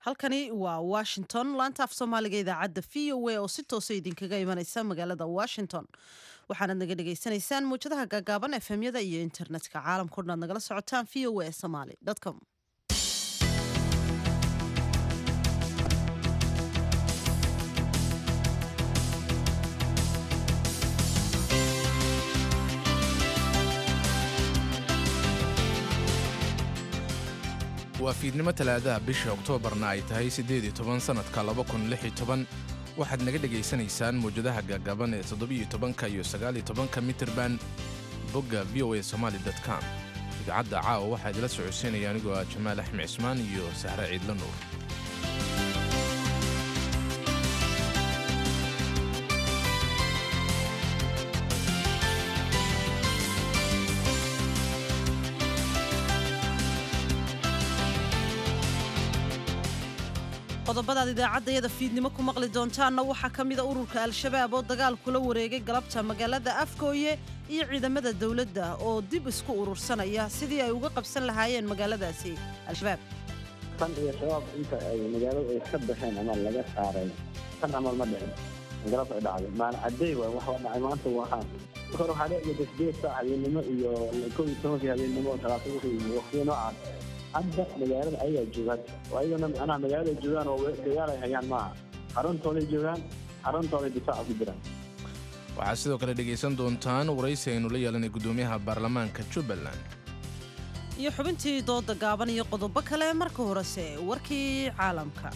halkani waa washington laanta af soomaaliga idaacadda v o a oo si toosa idinkaga imanaysa magaalada washington waxaanad naga dhagaysanaysaan muwjadaha gaagaaban efemyada iyo internetka caalamkao dhan aad nagala socotaan v o a somaly com waa fiidnimo talaadaha bisha oktoobarna ay tahay siddeed iyo toban sannadka laba kun lix iyo toban waxaad naga dhegaysanaysaan mawjadaha gaagaaban ee toddobiyo tobanka iyo sagaaliyo tobanka mitirban bogga v o a somaali com idaacadda caawa waxaa idila socodsiinaya anigoo ah jamaal axmed cismaan iyo sahre ciidla nuur qodobadaad idaacaddayada fiidnimo ku maqli doontaanna waxaa ka mida ururka al-shabaab oo dagaal kula wareegay galabta magaalada afgooye iyo ciidamada dowladda oo dib isku urursanaya sidii ay uga qabsan lahaayeen magaaladaasi al-shabaab tan iyo shabaab inta ay magaalada ay ka baxeen ama laga saaray tan amal ma dhicin galab ay dhacday maana cadeey waay wax waa dhacay maanta waxaa hore waxaa dhici jirta sideed saac habeennimo iyo kow iyo tobankii habeennimo talaata wixii waqtiyo noocaas hadda magaalada ayagaa joogaan oo ayagana macnaha magaalada joogaan oo dagaal ay hayaan maaha xaruntooday joogaan xaruntooday difaaca ku jiraan waxaad sidoo kale dhegaysan doontaan waraysi aynu la yeelanay guddoomiyaha baarlamaanka jubbaland iyo xubintii dooda gaaban iyo qodobo kale marka horese warkii caalamka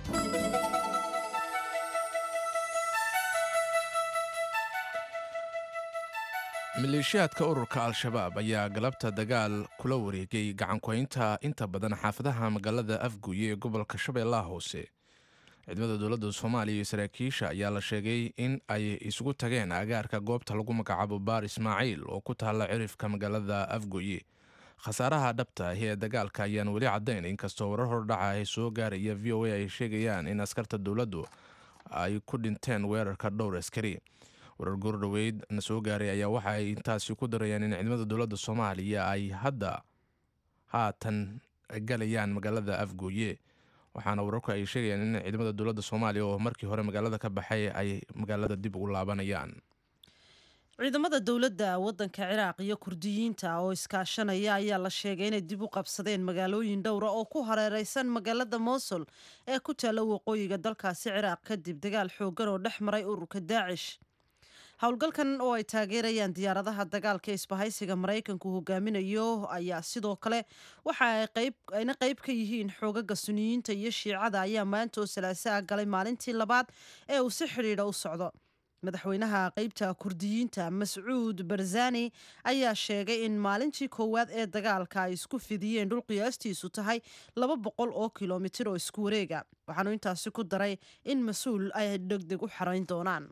maleeshiyaadka ururka al-shabaab ayaa galabta dagaal kula wareegay gacankuhaynta inta badan xaafadaha magaalada afguye ee gobolka shabeellaha hoose ciidamada dowladda soomaaliya iyo saraakiisha ayaa la sheegay in ay isugu tageen agaarka goobta lagu magacaabo baar ismaaciil oo ku taalla cirifka magaalada afgoye khasaaraha dhabta ahi ee dagaalka ayaan weli caddayn inkastoo warar hordhaca ay soo gaaraya v o a ay sheegayaan in askarta dowladdu ay ku dhinteen weerarka dhowr askari warar goordhoweyd na soo gaaray ayaa waxa ay intaasi ku darayaan in ciidamada dowladda soomaaliya ay hadda haatan galayaan magaalada afgooye waxaana wararku ay sheegayaan in ciidamada dowladda soomaaliya oo markii hore magaalada ka baxay ay magaalada dib ugu laabanayaan ciidamada dowladda waddanka ciraaq iyo kurdiyiinta oo iskaashanaya ayaa la sheegay inay dib u qabsadeen magaalooyin dhowra oo ku hareereysan magaalada mosul ee ku taalla waqooyiga dalkaasi ciraaq kadib dagaal xooggan oo dhex maray ururka daacish howlgalkan oo ay taageerayaan diyaaradaha dagaalka isbahaysiga maraykanku hogaaminayo ayaa sidoo kale waxa ayna qayb ka yihiin xoogaga suniyiinta iyo shiicada ayaa maanta oo salaasaa galay maalintii labaad ee uu si xidhiidha u socdo madaxweynaha qeybta kurdiyiinta mascuud barzani ayaa sheegay in maalintii koowaad ee dagaalka ay isku fidiyeen dhul qiyaastiisu tahay laba boqol oo kilomitir oo isku wareega waxaanu intaasi ku daray in mas-uul ay degdeg u xarayn doonaan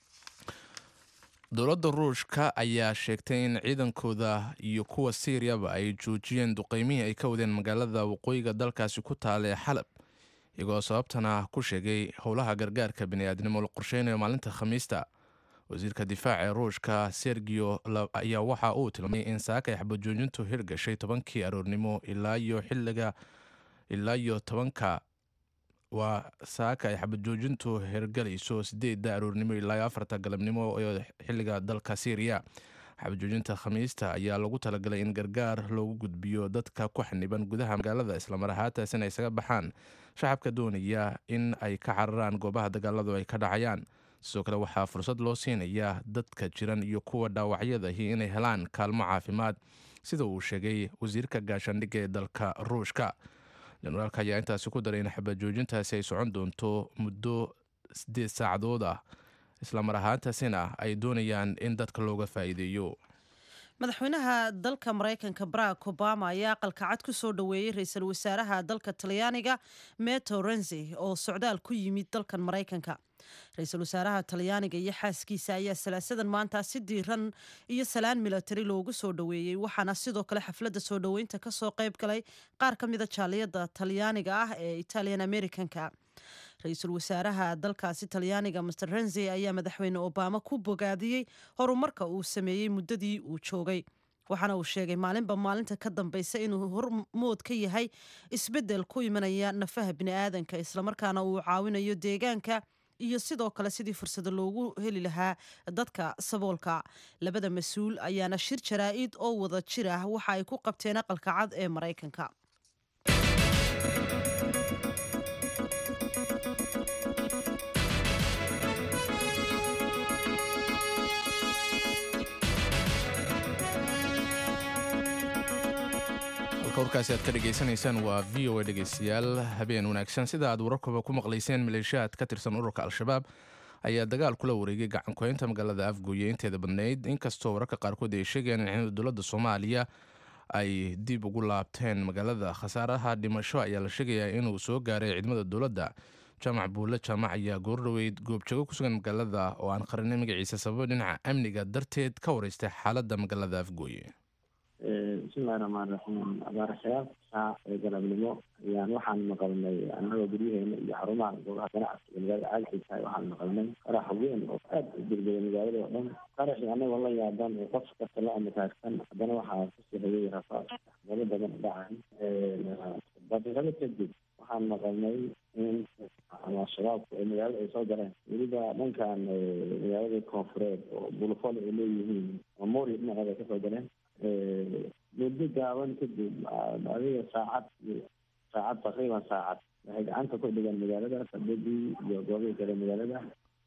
dowladda ruushka ayaa sheegtay in ciidankooda iyo kuwa siiriyaba ay joojiyeen duqeymihii ay ka wadeen magaalada waqooyiga dalkaasi ku taala ee xalab iyagoo sababtana ku sheegay howlaha gargaarka bini'aadnimo la qorsheynayo maalinta khamiista wasiirka difaaca ee ruushka sergio ayaa waxa uu tilmaamay in saaka ay xabajoojintu hirgashay tobankii aroornimo ilaa iyo xiliga ilaa iyo tobanka waa saaka ay xabajoojintu hirgalayso sideedda aroornimo ilaa afarta galabnimo ee xiliga dalka syriya xabajoojinta khamiista ayaa lagu talagalay in gargaar loogu gudbiyo dadka ku xaniban gudaha magaalada islamar ahaantaasina isaga baxaan shacabka doonaya in ay ka cararaan goobaha dagaaladu ay ka dhacayaan sidoo kale waxaa fursad loo siinayaa dadka jiran iyo kuwa dhaawacyadahi inay helaan kaalmo caafimaad sida uu sheegay wasiirka gaashaandhigga ee dalka ruushka jenaraalka ayaa intaasi ku daray in xabajoojintaasi ay socon doonto muddo sideed saacadood ah islamar ahaantaasina ay doonayaan in dadka looga faa'iideeyo madaxweynaha dalka maraykanka barack obama ayaa aqalka cad ku soo dhoweeyey ra-iisul wasaaraha dalka talyaaniga meto renzi oo socdaal ku yimid dalkan maraykanka ra-iisul wasaaraha talyaaniga iyo xaaskiisa ayaa salaasadan maanta si diiran iyo salaan milatari loogu soo dhoweeyey waxaana sidoo kale xafladda soo dhoweynta kasoo qayb galay qaar ka mida jaaliyada talyaaniga ah ee italian americanka ra-iisul wasaaraha dalkaasi talyaaniga master renzi ayaa madaxweyne obama ku bogaadiyey horumarka uu sameeyey muddadii uu joogay waxaana uu sheegay maalinba maalinta ka dambaysa inuu hormood ka yahay isbeddel ku imanaya nafaha bini'aadanka islamarkaana uu caawinayo deegaanka iyo sidoo kale sidii fursado loogu heli lahaa dadka saboolka labada mas-uul ayaana shir jaraa'id oo wada jir ah waxa ay ku qabteen aqalka cad ee maraykanka halka warkaasi aad ka dhegaysanaysaan waa v o a dhegaystayaal habeen wanaagsan sida aad wararkuba ku maqlayseen maleeshiyaad ka tirsan ururka al-shabaab ayaa dagaal kula wareegay gacankuhaynta magaalada afgooye inteeda badnayd inkastoo wararka qaarkood ay sheegayaan in ciidamada dowladda soomaaliya ay dib ugu laabteen magaalada khasaaraha dhimasho ayaa la sheegayaa inuu soo gaaray ciidamada dowladda jaamac buulle jaamac ayaa goordhoweyd goobjoogo ku sugan magaalada oo aan qarinay magaciisa sababo dhinaca amniga darteed ka wareystay xaaladda magaalada afgooye bismillahi raxmaan raxiim abaarashayaal saac ee galabnimo ayaan waxaan maqalnay annagoo guryaheena iyo xarumaha goobaha ganacsiga magaalada caagxiisahay waxaan maqalnay qarax weyn oo aad u degdegay magaalada oo dhan qaraxii annagoo la yaaban oo qof kasta la amakaagsan haddana waxaa kusii hayay rafaad galo badan dhacay daqiiqado kadib waxaan maqalnay in ama shabaabku ay magaalada ay soo galeen weliba dhankan magaalada koonfureed oo bulufol ay leeyihiin memori dhinaceeda ay kasoo galeen muddo gaaban kadib adiga saacad iyo saacad taqriiban saacad waxay gacanta ku dhigaan magaalada fadadii iyo goobihii kale magaalada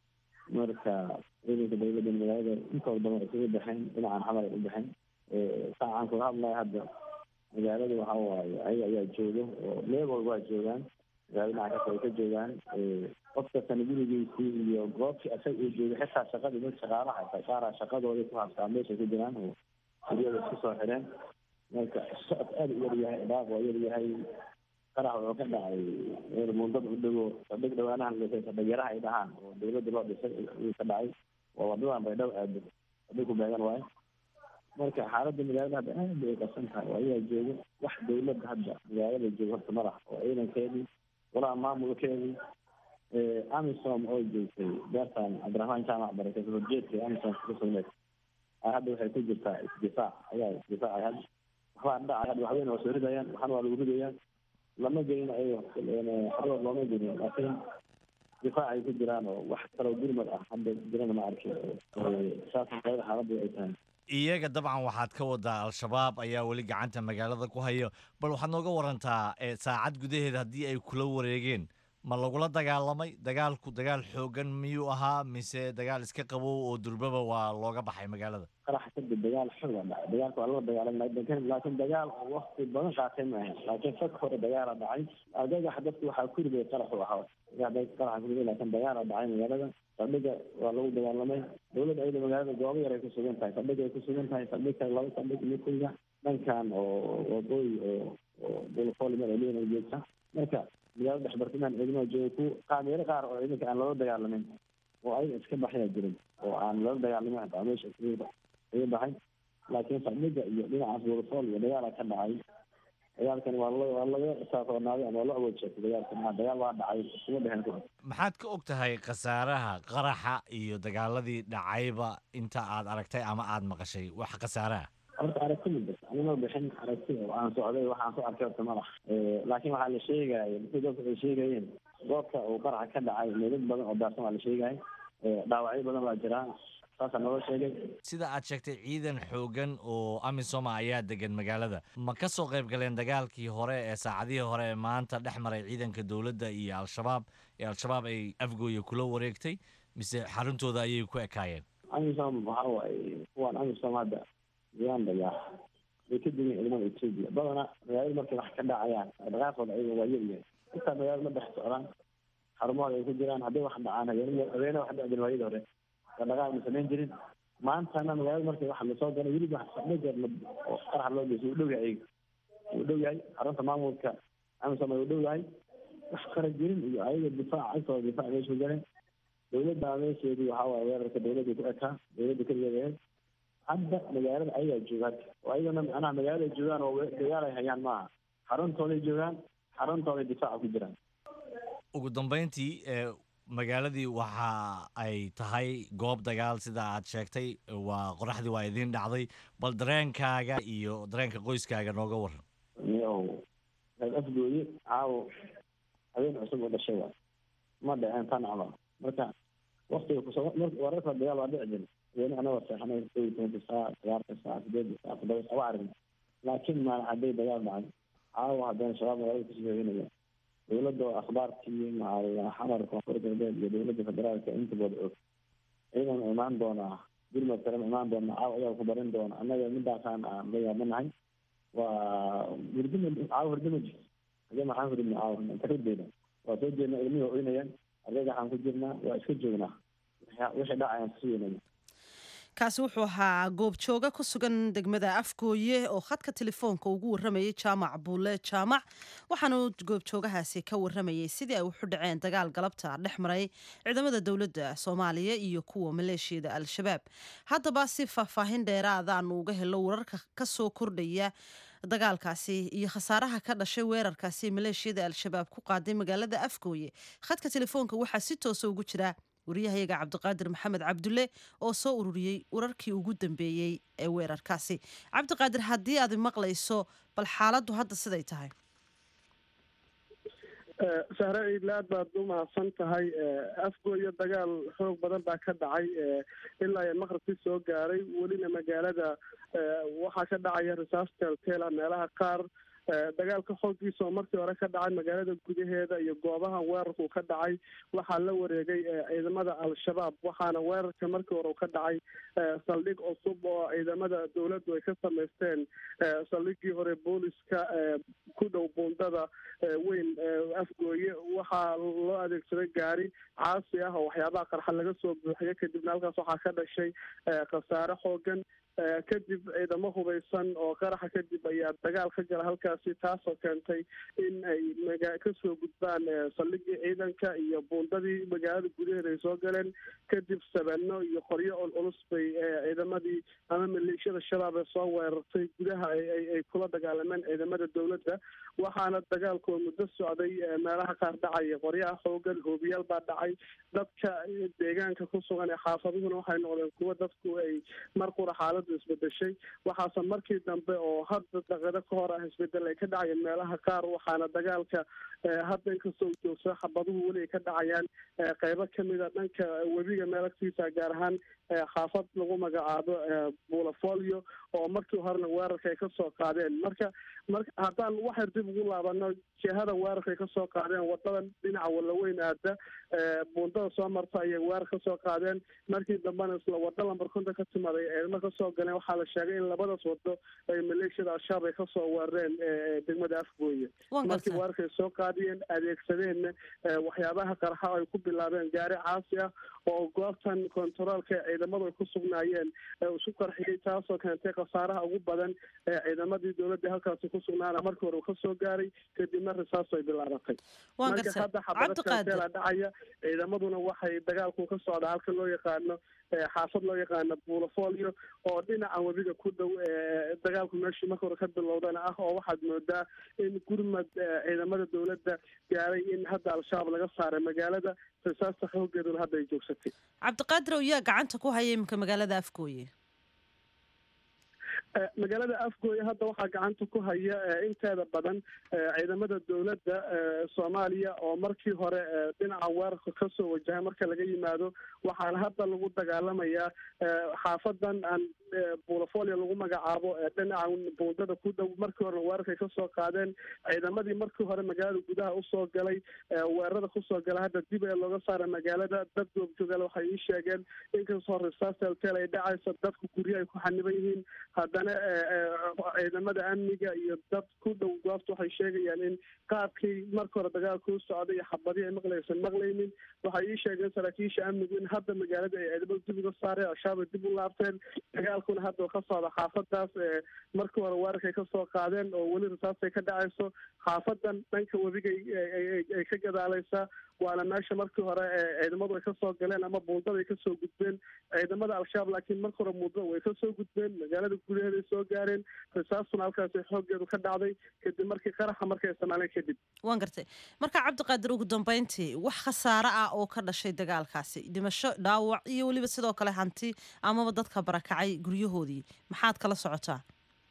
marka ciidanka dowladda magaalada intooda badan isugu baxeen dhinacan xamar ay u baxeen saacaan kula hadlaya hadda magaalada waxa waaye ayaga ayaa jooga oo leebol waa joogaan magaalada dhinaca kasta ay ka joogaan qof kastana gurigiisii iyo goobtii asaga uu joogay xitaa shaqadii dad shaqaalaha shaqaara shaqadoodii ku habsaa meeshay ku jiraan oo guriyada isku soo xireen marka socod aada u yaryahay dhaaq waa yaryahay qarax wuxuu ka dhacay meel mundada u dhego sadhig dhawaanahan dhisay sadhigyaraha ay dhahaan oo dowladda loo dhisay ayuu ka dhacay waa wadadan baydhabo aado sadhig ku beegan waayo marka xaaladda magaalada hadda aad bay qasan tahay oo ayaa joogo wax dowladda hadda magaalada joogo horta madax oo ciidankeedii walaa maamulkeedii amisom oo joogtay beertan cabdiraxmaan jaamac barake horjeedka amisom ka sugneed hadda waxay ku jirtaa isdifaac ayaa isdifaacay hadda waxbaa dhacay hadda waxweyne waa soo ridayaan waxana waa lagu ridayaan lama gelin ayago xarood looma gelin laakiin difaac ay ku jiraan oo wax kaloo gurmad ah hadda jirana ma arkin saas magaalada xaaladda ay tahay iyaga dabcan waxaad ka wadaa al-shabaab ayaa weli gacanta magaalada ku hayo bal waxaad nooga warantaa saacad gudaheeda haddii ay kula wareegeen ma lagula dagaalamay dagaalku dagaal xoogan miyuu ahaa mise dagaal iska qabow oo durbaba waa looga baxay magaalada qarax kadib dagaal xooga dhacay dagaalka waa lala dagaalamay laakiin dagaal oo wakti badan qaatay maahan laakiin fag hore dagaala dhacay argagax dadku waxaa ku riday qaraxu ahaa qaraxa kuriday laakiin dagaala dhacay magaalada fadhiga waa lagu dagaalamay dowladda ayada magaalada goobo yar ay ku sugan tahay fadhiga ay ku sugan tahay fadhi kale laba fadhig midkayga dhankan oo waqooyi oo oo bulfoolimer ay leeyihin joogta marka magaalada dhexbartimaan ciidamada jooga ku qaameero qaar oo ciidanka aan loola dagaalamin oo ayaga iska baxayaa jirin oo aan loola dagaalamin hataa meesha iskaga baxay laakiin fadhiga iyo dhinacaas bulfool iyo dagaala ka dhacay dagaalkan waa la waa laga saafoonaaday ama waa la awood sheegtay dagaalka maa dagaal waa dhacay iskuma dheheen ku maxaad ka og tahay khasaaraha qaraxa iyo dagaaladii dhacayba inta aad aragtay ama aad maqashay wax khasaaraha horta aragti ma jirto anima bixin aragti oo aan socday waxaan ku arkay horta madax laakiin waxaa la sheegaya dadkii dadku ay sheegayeen goobta uu qaraxa ka dhacay meelad badan oo daarsan waa la sheegaya dhaawacyo badan waa jiraan saasaa naloo sheegay sida aad sheegtay ciidan xoogan oo amisoma ayaa degan magaalada ma ka soo qayb galeen dagaalkii hore ee saacadihii hore ee maanta dhex maray ciidanka dowladda iyo al-shabaab ee al-shabaab ay afgooya kula wareegtay mise xaruntooda ayay ku ekaayeen amisom waxa waaye kuwaan amisom hadda uganda yaa way ka digeen ciidamada etoobiya badana magaalada markay wax ka dhacayaan dhaqaaqooda ayaga waa yaryahay intaa magaalada ma dhex socdaan xarumahooda ay ku jiraan hadday wax dhacaan habeen habeene wax dhacdin waayadii hore dhaqaaq ma samayn jirin maantana magaalada markay wax lasoo galay weliba sadhajeer oo qaraxa loo geysa wuu dhow yahay ayaga wuu dhow yahay xarunta maamulka amisom ay u dhow yahay wax qara jirin iyo ayaga difaac agtooda difaac meesha ku galeen dowladda meesheedii waxaa waaye weerarka dowladda ku ekaa dowladda keligeeda ahayd hadda magaalada ayagaa jooga hadda oo ayagana macnaha magaalada joogaan oo dagaal ay hayaan maaha xaruntooday joogaan xaruntooday difaaca ku jiraan ugu dambeyntii magaaladii waxa ay tahay goob dagaal sida aad sheegtay waa qoraxdii waa idiin dhacday bal dareenkaaga iyo dareenka qoyskaaga nooga waran niyow reer afgooye caawo habeen cusub oo dhashay waa ma dhaceen tan camal marka waktiga kusoo wararka dagaal waa dhici jira weli anagoo seexanay kow iyo tobanka saac sagaarka saac sideedka saac toddoba saac waa aragna laakiin maalin hadday dagaal dhacay caawa haddana shabaab magaalada kusoo hooyanaya dowladda oo akhbaarkii maaa xamar koonfur galbeed iyo dowladda federaalka intaba og ciidan imaan doonaa gurmad kalema imaan doona caawa ayaa ku barin doona annaga midaasaan aan la yaabanahay waa hurdima caawa hurdima jirto hage maxaan hurdina caawa karideyna waa soo jeednaa ilmihii waa oynayaan ardayda waxaan ku jirnaa waa iska joognaa wixii dhacayaan kasugeynaya kaasi wuxuu ahaa goobjooga ku sugan degmada afgooye oo khadka telefoonka ugu waramayay jaamac buule jaamac waxaanu goobjoogahaasi ka waramayay sidii ay wuxu dhaceen dagaal galabta dhex maray ciidamada dowladda soomaaliya iyo kuwa maleeshiyada al-shabaab haddaba si faahfaahin dheeraadaanu uga helo wararka kasoo kordhaya dagaalkaasi iyo khasaaraha ka dhashay weerarkaasi maleeshiyada al-shabaab ku qaaday magaalada afgooye khadka telefoonka waxaa si toosa ugu jira wariyahayaga cabdiqaadir maxamed cabdulle oo soo ururiyey wararkii ugu dambeeyey ee weerarkaasi cabdiqaadir haddii aad maqlayso bal xaaladdu hadda siday tahay sahre iidlaad baad u mahadsan tahay afgooyo dagaal xoog badan baa ka dhacay ilaa iyo maqribkii soo gaaray welina magaalada waxaa ka dhacaya risaas teelteela meelaha qaar dagaalka xooggiisa oo markii hore ka dhacay magaalada gudaheeda iyo goobaha weerarku ka dhacay waxaa la wareegay ciidamada al-shabaab waxaana weerarka markii hore ka dhacay saldhig cusub oo ciidamada dowladdu ay ka samaysteen saldhigii hore booliska ku dhow buundada weyn afgooye waxaa loo adeegsaday gaari caasi ah oo waxyaabaha qarxa laga soo buuxiyo kadibna halkaas waxaa ka dhashay khasaare xoogan kadib ciidamo hubaysan oo qaraxa kadib ayaa dagaal ka gala halkaasi taasoo keentay in ay maga kasoo gudbaan saldhigii ciidanka iyo buundadii magaalada gudaheeda ay soo galeen kadib sabeeno iyo qoryo ol culus bay ciidamadii ama maleeshiyada shabaab ee soo weerartay gudaha ay kula dagaalameen ciidamada dowladda waxaana dagaalkoo muddo socday meelaha qaar dhacaya qoryaha xoogan hoobiyaal baa dhacay dadka deegaanka ku sugan ee xaafaduhuna waxay noqdeen kuwo dadku ay mar qura xaalad isbedeshay waxaase markii dambe oo hadda daqado ka hor ah isbedel ay ka dhacayeen meelaha qaar waxaana dagaalka hadda inkastoo joogsa xabaduhu weli ay ka dhacayaan qeybo kamida dhanka webiga meel agtiisa gaar ahaan xaafad lagu magacaabo bulafolio oo markii horena weerarka ay kasoo qaadeen marka mar haddaan waxyar dib ugu laabano jihada weerarka ay kasoo qaadeen wadadan dhinaca walaweyn aada buundada soo marta ayay weerar kasoo qaadeen markii dambena isla wado lambar konton ka timaday ciidamo kasoo galeen waxaa la sheegay in labadaas wado ay maleeshiyada al-shabaab ay kasoo weerareen degmada afgooye markii weerarka ay soo qaadiyeen adeegsadeenna waxyaabaha qarxa ay ku bilaabeen gaari caasi ah oo goobtan kontaroolka ciidamadu ay ku sugnaayeen isku qarxiyey taasoo keentay khasaaraha ugu badan ee ciidamadii dowladda halkaasi ku sugnaana markii hore uu kasoo gaaray kadibna risaaso ay bilaabatay marka hadda xabadakateela dhacaya ciidamaduna waxay dagaalku ka socdaa halka loo yaqaano xaafad loo yaqaano buulafolio oo dhinaca webiga ku dhow dagaalku meeshii marka hore ka bilowdana ah oo waxaad moodaa in gurmad ciidamada dowladda gaaray in hadda al-shabaab laga saaray magaalada risaasta xoogeeduna hadda ay joogsatay cabdiqaadir oo yaa gacanta ku haya iminka magaalada afgooye magaalada afgooye hadda waxaa gacanta ku haya inteeda badan ciidamada dowladda soomaaliya oo markii hore dhinaca weerarka kasoo wajahay marka laga yimaado waxaana hadda lagu dagaalamayaa xaafadan aan buulafolio lagu magacaabo dhinaca buundada ku dhow markii hore weerarkay kasoo qaadeen ciidamadii markii hore magaalada gudaha usoo galay weerarada kusoo gala hadda dib ee looga saara magaalada dad goobjoogaal waxay ii sheegeen inkastoo risaasteltel ay dhacayso dadku guryo ay ku xaniban yihiin haddana ciidamada amniga iyo dad ku dhow goobta waxay sheegayaan in qaabkii marka hore dagaalka u socday iyo xabadii ay maqlaysan maqlaynin waxay ii sheegeen saraakiisha amnigu in hadda magaalada ay ciidamada dib uga saareen al-shabaab ay dib u laabteen dagaalkuna hadda ka socda xaafadaas markii hore weerarkay kasoo qaadeen oo weli risaastay ka dhacayso xaafadan dhanka webiga ay ka gadaalaysaa waana meesha markii hore ciidamadu ay kasoo galeen ama buundada ay kasoo gudbeen ciidamada al-shabaab laakiin marka hore buundada way kasoo gudbeen magaalada gudaheeday soo gaareen rasaastuna halkaasi xooggeedu ka dhacday kadib markii qaraxa markay isticmaaleen kadib waan gartay marka cabdiqaadir ugu dambeyntii wax khasaare ah oo ka dhashay dagaalkaasi dhimasho dhaawac iyo weliba sidoo kale hanti amaba dadka barakacay guryahoodii maxaad kala socotaa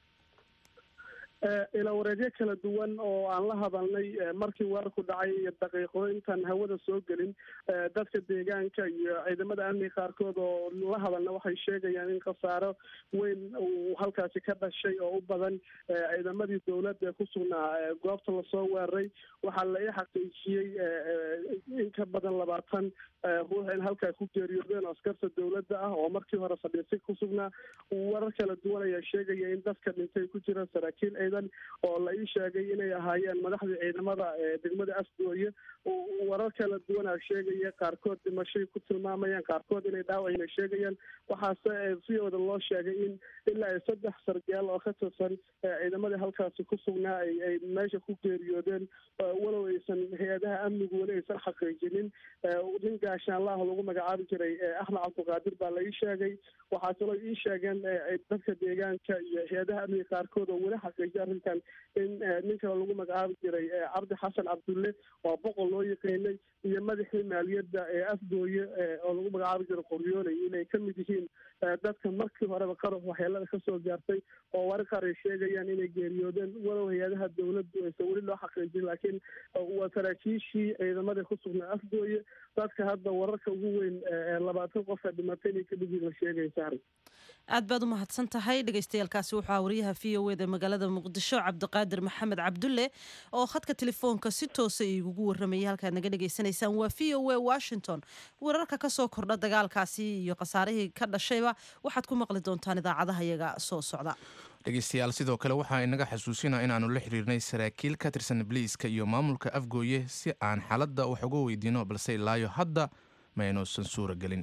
ilawareedyo kala duwan oo aan la hadalnay markii weerarku dhacay iyo daqiiqo intaan hawada soo gelin dadka deegaanka iyo ciidamada amniga qaarkood oo la hadalna waxay sheegayaan in khasaaro weyn uu halkaasi ka dhashay oo u badan ciidamadii dowladda ee ku sugnaa goobta lasoo weeraray waxaa la ii xaqiijiyey in ka badan labaatan ruux in halkaa ku geeriyoodeen oo askarta dowladda ah oo markii hore fadhiisay ku sugnaa warar kala duwan ayaa sheegaya in dadka dhintay ku jiraan saraakiil ciidan oo la ii sheegay inay ahaayeen madaxdii ciidamada degmada afgooye warar kala duwanaa sheegaya qaarkood dhimashay ku tilmaamayaan qaarkood inay dhaawacina sheegayaan waxaase viyooda loo sheegay in ilaa ay saddex sargaal oo ka tirsan ciidamadii halkaasi ku sugnaa ay meesha ku geeriyoodeen walow aysan hay-adaha amnigu weli aysan xaqiijinin nin gaashaanlaah lagu magacaabi jiray axmed cabdiqaadir baa la ii sheegay waxaa kaloo ii sheegeen dadka deegaanka iyo hay-adaha amniga qaarkood oo weli xaqiijiya arrintan in nin kale lagu magacaabi jiray cabdi xasan cabdulle oo boqol loo yaqiinay iyo madaxii maaliyadda ee afgooye oo lagu magacaabi jiray qoryooley inay ka mid yihiin dadka markii horeba qarax waxyeelada kasoo gaartay oo warar qaar ay sheegayaan inay geeriyoodeen walow hay-adaha dowladdu aysan weli loo xaqiijin laakiin waa saraakiishii ciidamada ku sugnaa afgooye dadka hadda wararka ugu weyn labaatan qofka dhimatay inay ka dhigin la sheegay sahri aad baad u mahadsan tahay dhegeystayaaalkaasi wuxuu aha wariyaha v o eda magaalada muqdisho cabdiqaadir maxamed cabdulle oo khadka telefoonka si toosa igugu waramayay halkaad naga dhegeysanaysaan waa v o a washington wararka kasoo kordha dagaalkaasi iyo khasaarihii ka dhashayba waxaad ku maqli doontaan idaacadaha iyaga soo socda dhegeystayaal sidoo kale waxaa inaga xasuusina inaannu la xiriirnay saraakiil ka tirsan bliiska iyo maamulka afgooye si aan xaaladda wax uga weydiino balse ilaayo hadda ma aynuusan suura gelin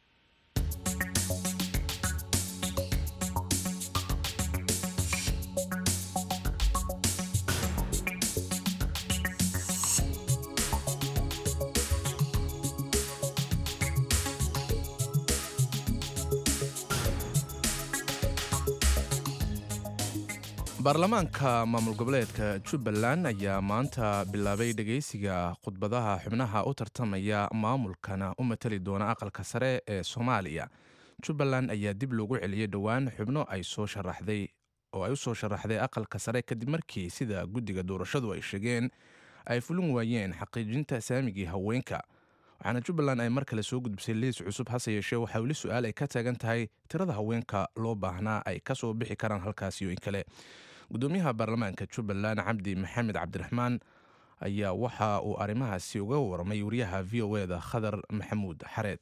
baarlamaanka maamul goboleedka jubbaland ayaa maanta bilaabay dhegeysiga khudbadaha xubnaha u tartamaya maamulkana u matali doona aqalka sare ee soomaaliya jubbaland ayaa dib loogu celiyey dhowaan xubno ay soo sharaxday oo ay u soo sharaxday aqalka sare kadib markii sida guddiga doorashadu ay sheegeen ay fulin waayeen xaqiijinta saamigii haweenka waxaana jubbaland ay mar kale soo gudbisay liis cusub hase yeeshee waxaa weli su-aal ay ka taagan tahay tirada haweenka loo baahnaa ay ka soo bixi karaan halkaasi iyo in kale gudoomiyaha baarlamaanka jubbaland cabdi maxamed cabdiraxmaan ayaa waxa uu arrimahaasi uga warmay wariyaha v o e da khadar maxamuud xareed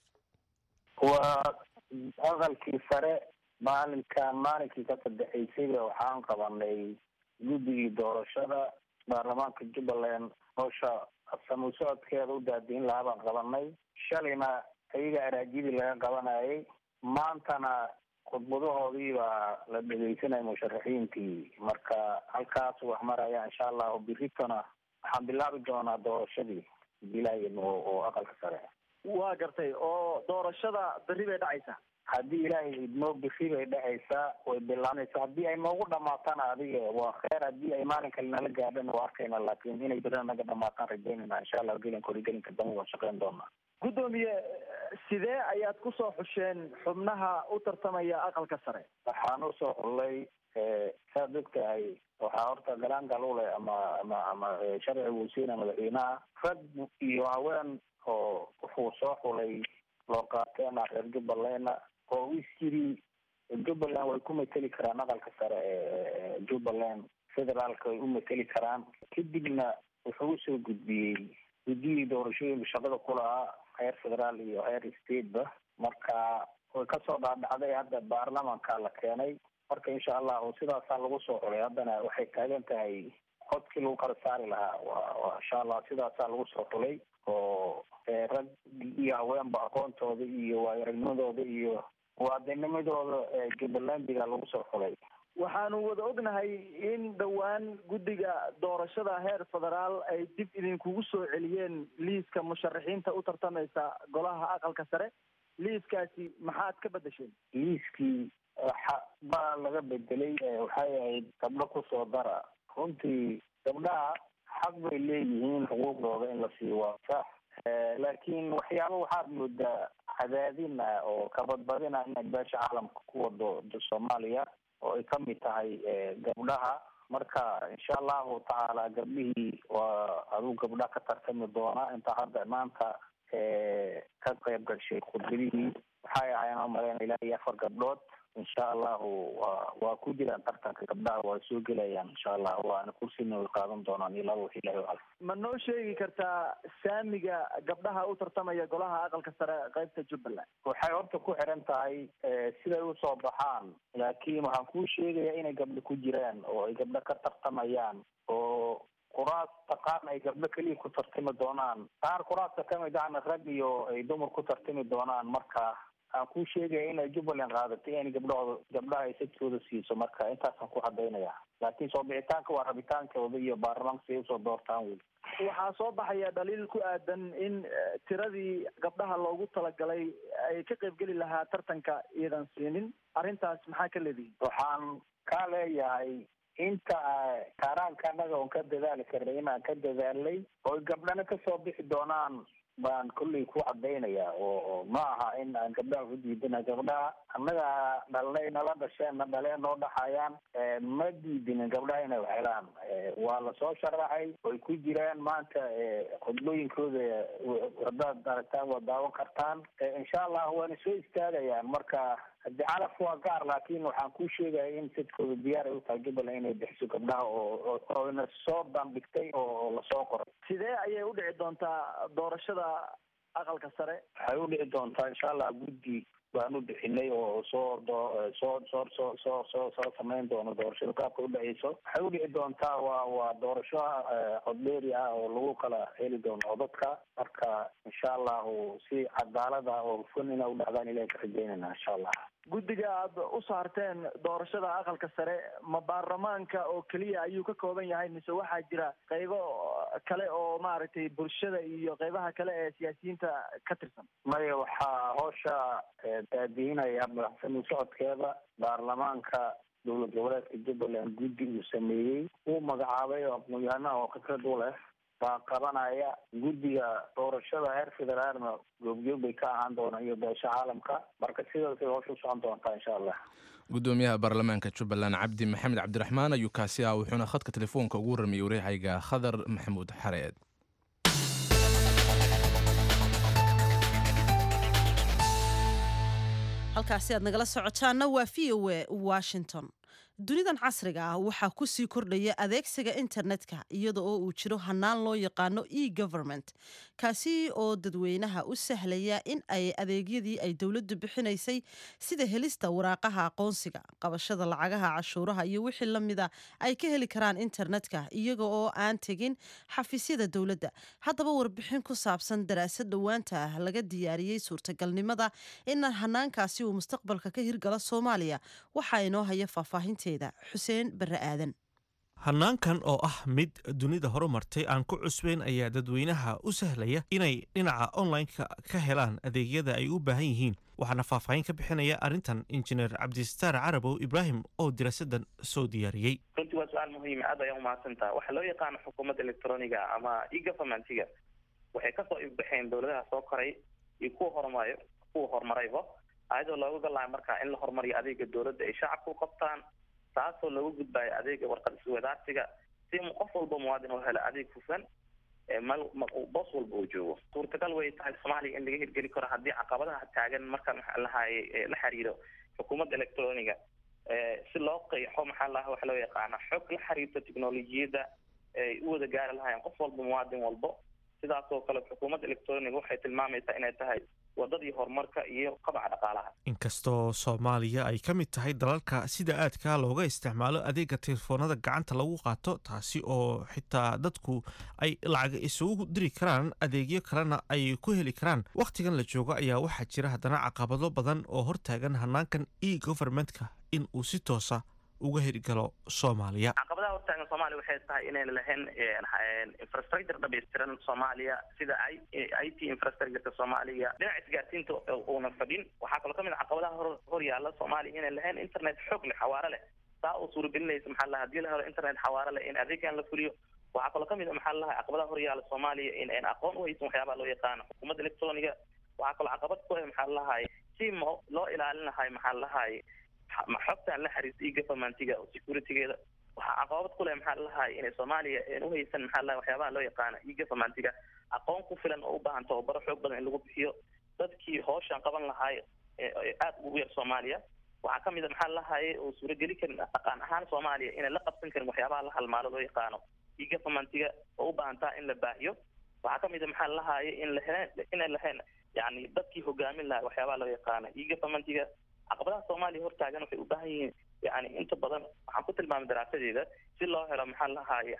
waa aqalkii sare maalinkan maalinkii ka saddexaysayba waxaan qabanay guddigii doorashada baarlamaanka jubbaland howsha samuu socodkeeda u daadiin lahaa baan qabanay shalayna ayaga araajidii laga qabanayay maantana khudbadahoodii baa la dhegeysanaya musharaxiintii marka halkaas wax maraya insha allahu biritona waxaan bilaabi doonaa doorashadii bilaayan oo oo aqalka sare waa gartay oo doorashada berri bay dhacaysaa haddii ilaahay idmoo biri bay dhacaysaa way bilaanaysaa haddii ay noogu dhamaatana adiga waa kheer haddii ay maalin kale nala gaadhana waa arkayna laakin inay berina naga dhamaataan rajaynayna insha allah gelinka horigelinka dambe waan shaqeyn doonaa guddoomiye sidee ayaad kusoo xusheen xubnaha u tartamaya aqalka sare waxaan usoo xullay saad og tahay waxaa horta galaangal u leh ama ama ama sharci wasiina madaxweynaha rag iyo haween oo wuxuu soo xulay loo qaateena reer jubbalandna oo is yiri jubbaland way ku mateli karaan aqalka sare ee jubbaland federaalka way u mateli karaan kadibna wuxuu usoo gudbiyey guddiyii doorashooyinka shaqada ku lahaa heer federaal iyo heer stateba marka way kasoo dhaadhacday hadda baarlamanka la keenay marka insha allahu sidaasaa lagu soo xulay haddana waxay taagan tahay codkii lagu kala saari lahaa wa insha allah sidaasaa lagu soo xulay oo rag iyo haweenba aqoontooda iyo waayaragnimadooda iyo muwaadinimadooda jubbalandiga lagu soo xulay waxaanu wada ognahay in dhowaan guddiga doorashada heer federaal ay dib idinkugu soo celiyeen liiska musharaxiinta u tartamaysa golaha aqalka sare liiskaasi maxaad ka bedesheen liiskii waxa baa laga bedelay waxay ahayd gabdho kusoo dara runtii gabdhaha xaq bay leeyihiin xuquuqdooda in la siiyo waa sax laakiin waxyaaba waxaad moodaa cadaadin ah oo kabadbadin ah inay beesha caalamka ku wado soomaaliya oo ay kamid tahay gabdhaha marka insha allahu tacaala gabdhihii waa aduu gabdha ka tartami doona inta hadda maanta ka qayb gashay khudbadihii waxay ahayn umaleen ilaa iyo afar gabdhood insha allahu wa waa ku jiraan tartanka gabdhaha waa soo gelayaan insha allah waana kursina way qaadan doonaan ilaa wax ilahi alam ma noo sheegi kartaa saamiga gabdhaha u tartamaya golaha aqalka sare qaybta jubbaland waxay horta ku xiran tahay siday usoo baxaan laakiin waxaan kuu sheegaya inay gabdho ku jiraan oo ay gabdho ka tartamayaan oo kuraasta qaarna ay gabdho keliya ku tartami doonaan qaar kuraasta kamid ahna rag iyo ay dumar ku tartami doonaan marka aan kuu sheegaya inay jubbaland qaadatay in gabdhahooda gabdhaha ay sadkooda siiso marka intaasaan ku cadaynaya laakiin soo bixitaanka waa rabitaankooda iyo baarlamaanka si ay usoo doortaan weli waxaa soo baxaya dhaliil ku aadan in tiradii gabdhaha loogu talagalay ay ka qaybgeli lahaa tartanka iyadan siinin arrintaas maxaa ka leedihin waxaan ka leeyahay inta kaaraanka anaga oon ka dadaali karnay inaan ka dadaalnay oo gabdhana kasoo bixi doonaan baan kolley ku cadaynaya oo ma aha in aan gabdhaha ku diidana gabdhaha annaga dhalnay nala dhasheen na dhaleen noo dhaxayaan ma diidinin gabdhaha inay waxhelaan waa lasoo sharaxay way ku jiraan maanta khudbooyinkooda haddaad aragtaan waa daawan kartaan insha allah waana soo istaagayaan marka haddi calafka waa gaar laakin waxaan kuu sheegaya in sadkooda diyaar ay utahay jubbaland inay bixiso gabdhaha oo oyna soo bandhigtay oo lasoo qoray sidee ayay u dhici doontaa doorashada aqalka sare waxay u dhici doontaa insha allah guddi baan u bixinay oo soo soo soo soo soo soo soo samayn doono doorashada qaabka udhaceyso waxay u dhici doontaa waa waa doorasho codbeeri ah oo lagu kala heli doono codadka marka insha allahu si cadaalad ah oo hufan ina u dhacdaan ilahi ka rajeynayna insha allah guddiga aad u saarteen doorashada aqalka sare ma baarlamaanka oo keliya ayuu ka kooban yahay mise waxaa jira qaybo kale oo maaragtay bulshada iyo qaybaha kale ee siyaasiyiinta ka tirsan maya waxaa hoosha daadiinaya madaxsami socodkeeda baarlamaanka dowlad goboleedka jubbaland guddi uu sameeyey uu magacaabay oo aqoon-yahanaha oo khibrad u leh baa qabanaya guddiga doorashada heer federaalna goobjoog bay ka ahaan doonaan iyo beesha caalamka marka sidaasay hoosha u socon doontaa insha allah gudoomiyaha baarlamaanka jubbaland cabdi maxamed cabdiraxmaan ayuu kaasi ah wuxuuna khadka telefoonka ugu warramiyey wareehayga khadar maxamuud xareed halkaasi aad nagala socotaanna waa v o a washington dunidan casriga ah waxaa ku sii kordhaya adeegsiga internetka iyada oo uu jiro hanaan loo yaqaano e government kaasi oo dadweynaha u sahlaya in ay adeegyadii ay dowladdu bixinaysay sida helista waraaqaha aqoonsiga qabashada lacagaha cashuuraha iyo wixii la mida ay ka heli karaan internetka iyaga oo aan tegin xafiisyada dowladda haddaba warbixin ku saabsan daraasad dhowaanta ah laga diyaariyey suurtagalnimada in hanaankaasi uu mustaqbalka ka hirgalo soomaaliya waxaa inoo haya faahfaahinta xuseen bare aadan hanaankan oo ah mid dunida horumartay aan ku cusbeyn ayaa dadweynaha u sahlaya inay dhinaca online-ka ka helaan adeegyada ay u baahan yihiin waxaana faahfaahin ka bixinaya arrintan injineer cabdistaar carabow ibraahim oo diraasadan soo diyaariyey runtii waa su-aal muhiima aad ayaa umahadsantaha waxaa loo yaqaano xukuumadda electroniga ama e-governmentiga waxay kasoo ifbaxeen dowladaha soo koray iyo kuwa horumarayo kuwa horumarayba ayadoo looga galayo markaa in la horumariyo adeega dowladda ay shacabka u qabtaan taasoo looga gudbayo adeega warqad iswadaarsiga si qof walba muwaadin oo helo adeeg hufan mal boos walba uu joogo suurtagal way tahay soomaaliya in laga hirgeli karo haddii caqabadaha taagan marka maxaa lahaye la xiriiro xukuumadda electroniga si loo qeexo maxaa laha waxa loo yaqaana xog la xiriirta technolojiyadda ay u wada gaari lahaayeen qof walba muwaadin walbo sidaasoo kale xukuumadda electroniga waxay tilmaamaysaa inay tahay wadadii horumarka iyo qabaca dhaqaalaha inkastoo soomaaliya ay ka mid tahay dalalka sida aadka looga isticmaalo adeega telefoonada gacanta lagu qaato taasi oo xitaa dadku ay lacag isugu diri karaan adeegyo kalena ay ku heli karaan wakhtigan la joogo ayaa waxaa jira haddana caqabado badan oo hortaagan hanaankan e governmentka in uu si toosa uga hirgalo soomaaliya caqabadaha hortaagan soomaaliya waxay tahay inayna lahayn infrastructure dhamaystiran soomaaliya sida i t infrastructureka soomaaliya dhinaca isgaarsiinta uuna fadhin waxaa kaloo kamid a caqabadaha hor hor yaala soomaaliya inay lahayn internet xoog leh xawaare leh saa oo suuragelinaysa maxaa laha hadii la helo internet xawaare leh in adeegan la fuliyo waxaa kaloo kamid a maxaa laha caqabadaha hor yaala soomaaliya in aan aqoon uhaysan waxyaabaha loo yaqaano xukuumadda electroniga waxaa kaloo caqabad ku ah maxaa lahay si mo loo ilaalin lahay maxaa lahay xogtaan la xiriirta iyo governmentiga oo securitygeeda waxaa caqabad ku leh maxaa lahay inay soomaaliya aan uhaysan maxaa lahay waxyaabaha loo yaqaana iyo governmentiga aqoon ku filan oo u baahan tababaro xoog badan in lagu bixiyo dadkii hooshan qaban lahay aada ugu yar soomaaliya waxaa kamid a maxaa lahaye oo suurageli karin dhaqan ahaan soomaaliya inay la qabsan karin waxyaabaha la halmaalo loo yaqaano iyo governmentiga oo u baahantaa in la baahiyo waxaa kamid a maxaa lahaye in lahen inay lahayn yani dadkii hogaamin lahay waxyaabaha loo yaqaano iyo governmentiga caqabadaha soomaaliya hortaagan waxay u baahan yihiin yani inta badan waxaan ku tilmaamay daraasadeeda si loo helo maxaa lahaye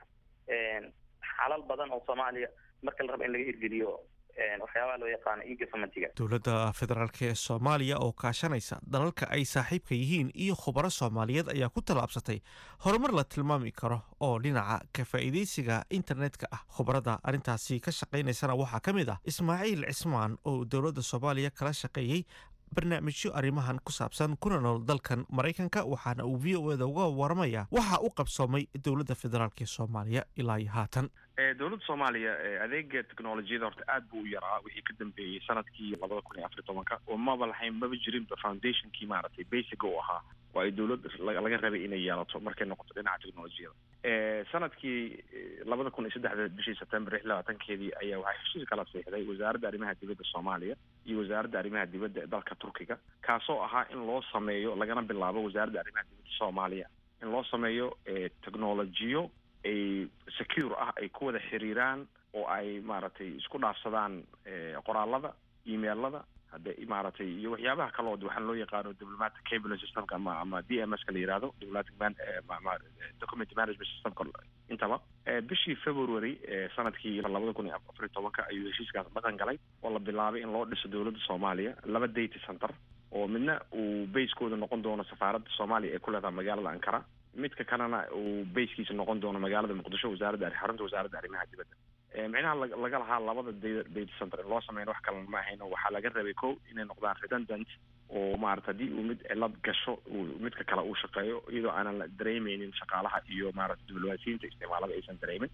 xalal badan oo soomaaliya marka la rabo in laga hirgeliyo waxyaabaha loo yaqaano iyo governmentiga dowladda federaalk ee soomaaliya oo kaashanaysa dalalka ay saaxiibka yihiin iyo khubaro soomaaliyeed ayaa ku tallaabsatay horumar la tilmaami karo oo dhinaca ka faa'iidaysiga internetka ah khubarada arrintaasi ka shaqaynaysana waxaa ka mid ah ismaaciil cismaan oo dowladda soomaaliya kala shaqeeyey barnaamijyo arrimahan ku saabsan kuna nool dalkan maraykanka waxaana uu v o eda uga waramaya waxa u qabsoomay dowladda federaalk ee soomaaliya ilaa iyo haatan dowladda soomaaliya adeega technolojiyada horta aad buu u yaraa wixii ka dambeeyey sanadkii labada kun iyo afar iyo tobanka oo maba lahayn maba jirinba foundationkii maaragtay basica u ahaa oo ay dowladda laga rabay inay yeelato markay noqoto dhinaca technolojiyada sanadkii labada kun iyo saddexda bishii september lix labaatankeedii ayaa waxaa heshiis kala siixday wasaaradda arrimaha dibadda soomaaliya iyo wasaaradda arrimaha dibadda ee dalka turkiga kaasoo ahaa in loo sameeyo lagana bilaabo wasaaradda arrimaha dibadda soomaaliya in loo sameeyo technolojiyo ay secure ah ay ku wada xiriiraan oo ay maaragtay isku dhaafsadaan qoraalada emailada hadde maaragtay iyo waxyaabaha kaloo waxaan loo yaqaano diplomatic cable systemka ama ama d m s ka la yihahdo diplomatic man document management systemka intaba bishii february sanadkii labada kun iyo afar iyo tobanka ayuu heshiiskaas dhaqan galay oo la bilaabay in loo dhiso dowladda soomaaliya laba data center oo midna uu basekooda noqon doono safaaradda soomaaliya ee ku leedaha magaalada ankara midka kalena uu basekiisa noqon doono magaalada muqdisho wasaaradda xarunta wasaaradda arrimaha dibadda micnaha laga lahaa labada data center in loo sameyn wax kalena ma ahayno waxaa laga rabay ko inay noqdaan redundant oo maarata haddii uu mid cilad gasho uu midka kale uu shaqeeyo iyadoo aanan la dareemeynin shaqaalaha iyo maarata diblomaasiyiinta isticmaalada aysan dareemin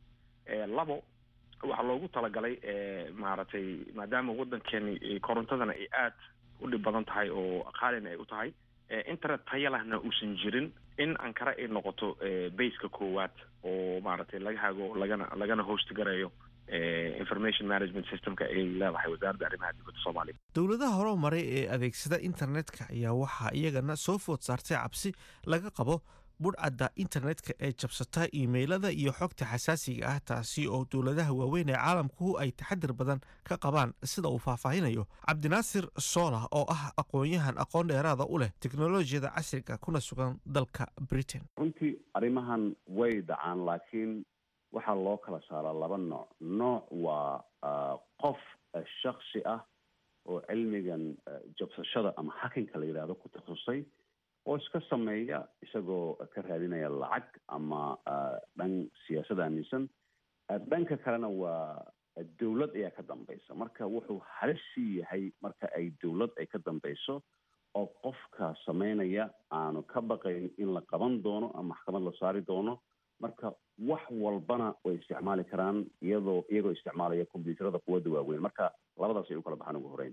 labo waxaa loogu talagalay maaragtay maadaama waddankeeni korontadana ay aad u dhib badan tahay oo qaalina ay u tahay internet taya lahna uusan jirin in ankara ay noqoto baseka koowaad oo maaragtay laga hago lagana lagana host garayo information management systemka ay leedahay wasaaradda arrimaha dibadda soomaaliya dowladaha hore maray ee adeegsada internetka ayaa waxaa iyagana soo food saartay cabsi laga qabo budhcadda internetka ee jabsata iimaylada iyo xogta xasaasiga ah taasi oo dowladaha waaweyn ee caalamku ay taxadir badan ka qabaan sida uu faahfaahinayo cabdinaasir soola oo ah aqoon-yahan aqoon dheeraada u leh teknolojiyada casriga kuna sugan dalka britain runtii arrimahan way dhacaan laakiin waxaa loo kala saaraa laba nooc nooc waa qof shaksi ah oo cilmigan jabsashada ama hakinka la yidhahdo ku takhasusay oo iska sameeya isagoo ka raadinaya lacag ama dhan siyaasad aaminsan dhanka kalena waa dowlad ayaa ka dambaysa marka wuxuu halisi yahay marka ay dowlad ay ka dambayso oo qofka sameynaya aanu ka baqayn in la qaban doono ama maxkamad la saari doono marka wax walbana way isticmaali karaan iyadoo iyagoo isticmaalaya combyuuterada quwadda waaweyn marka labadaas ay u kala baxaan ugu horeyn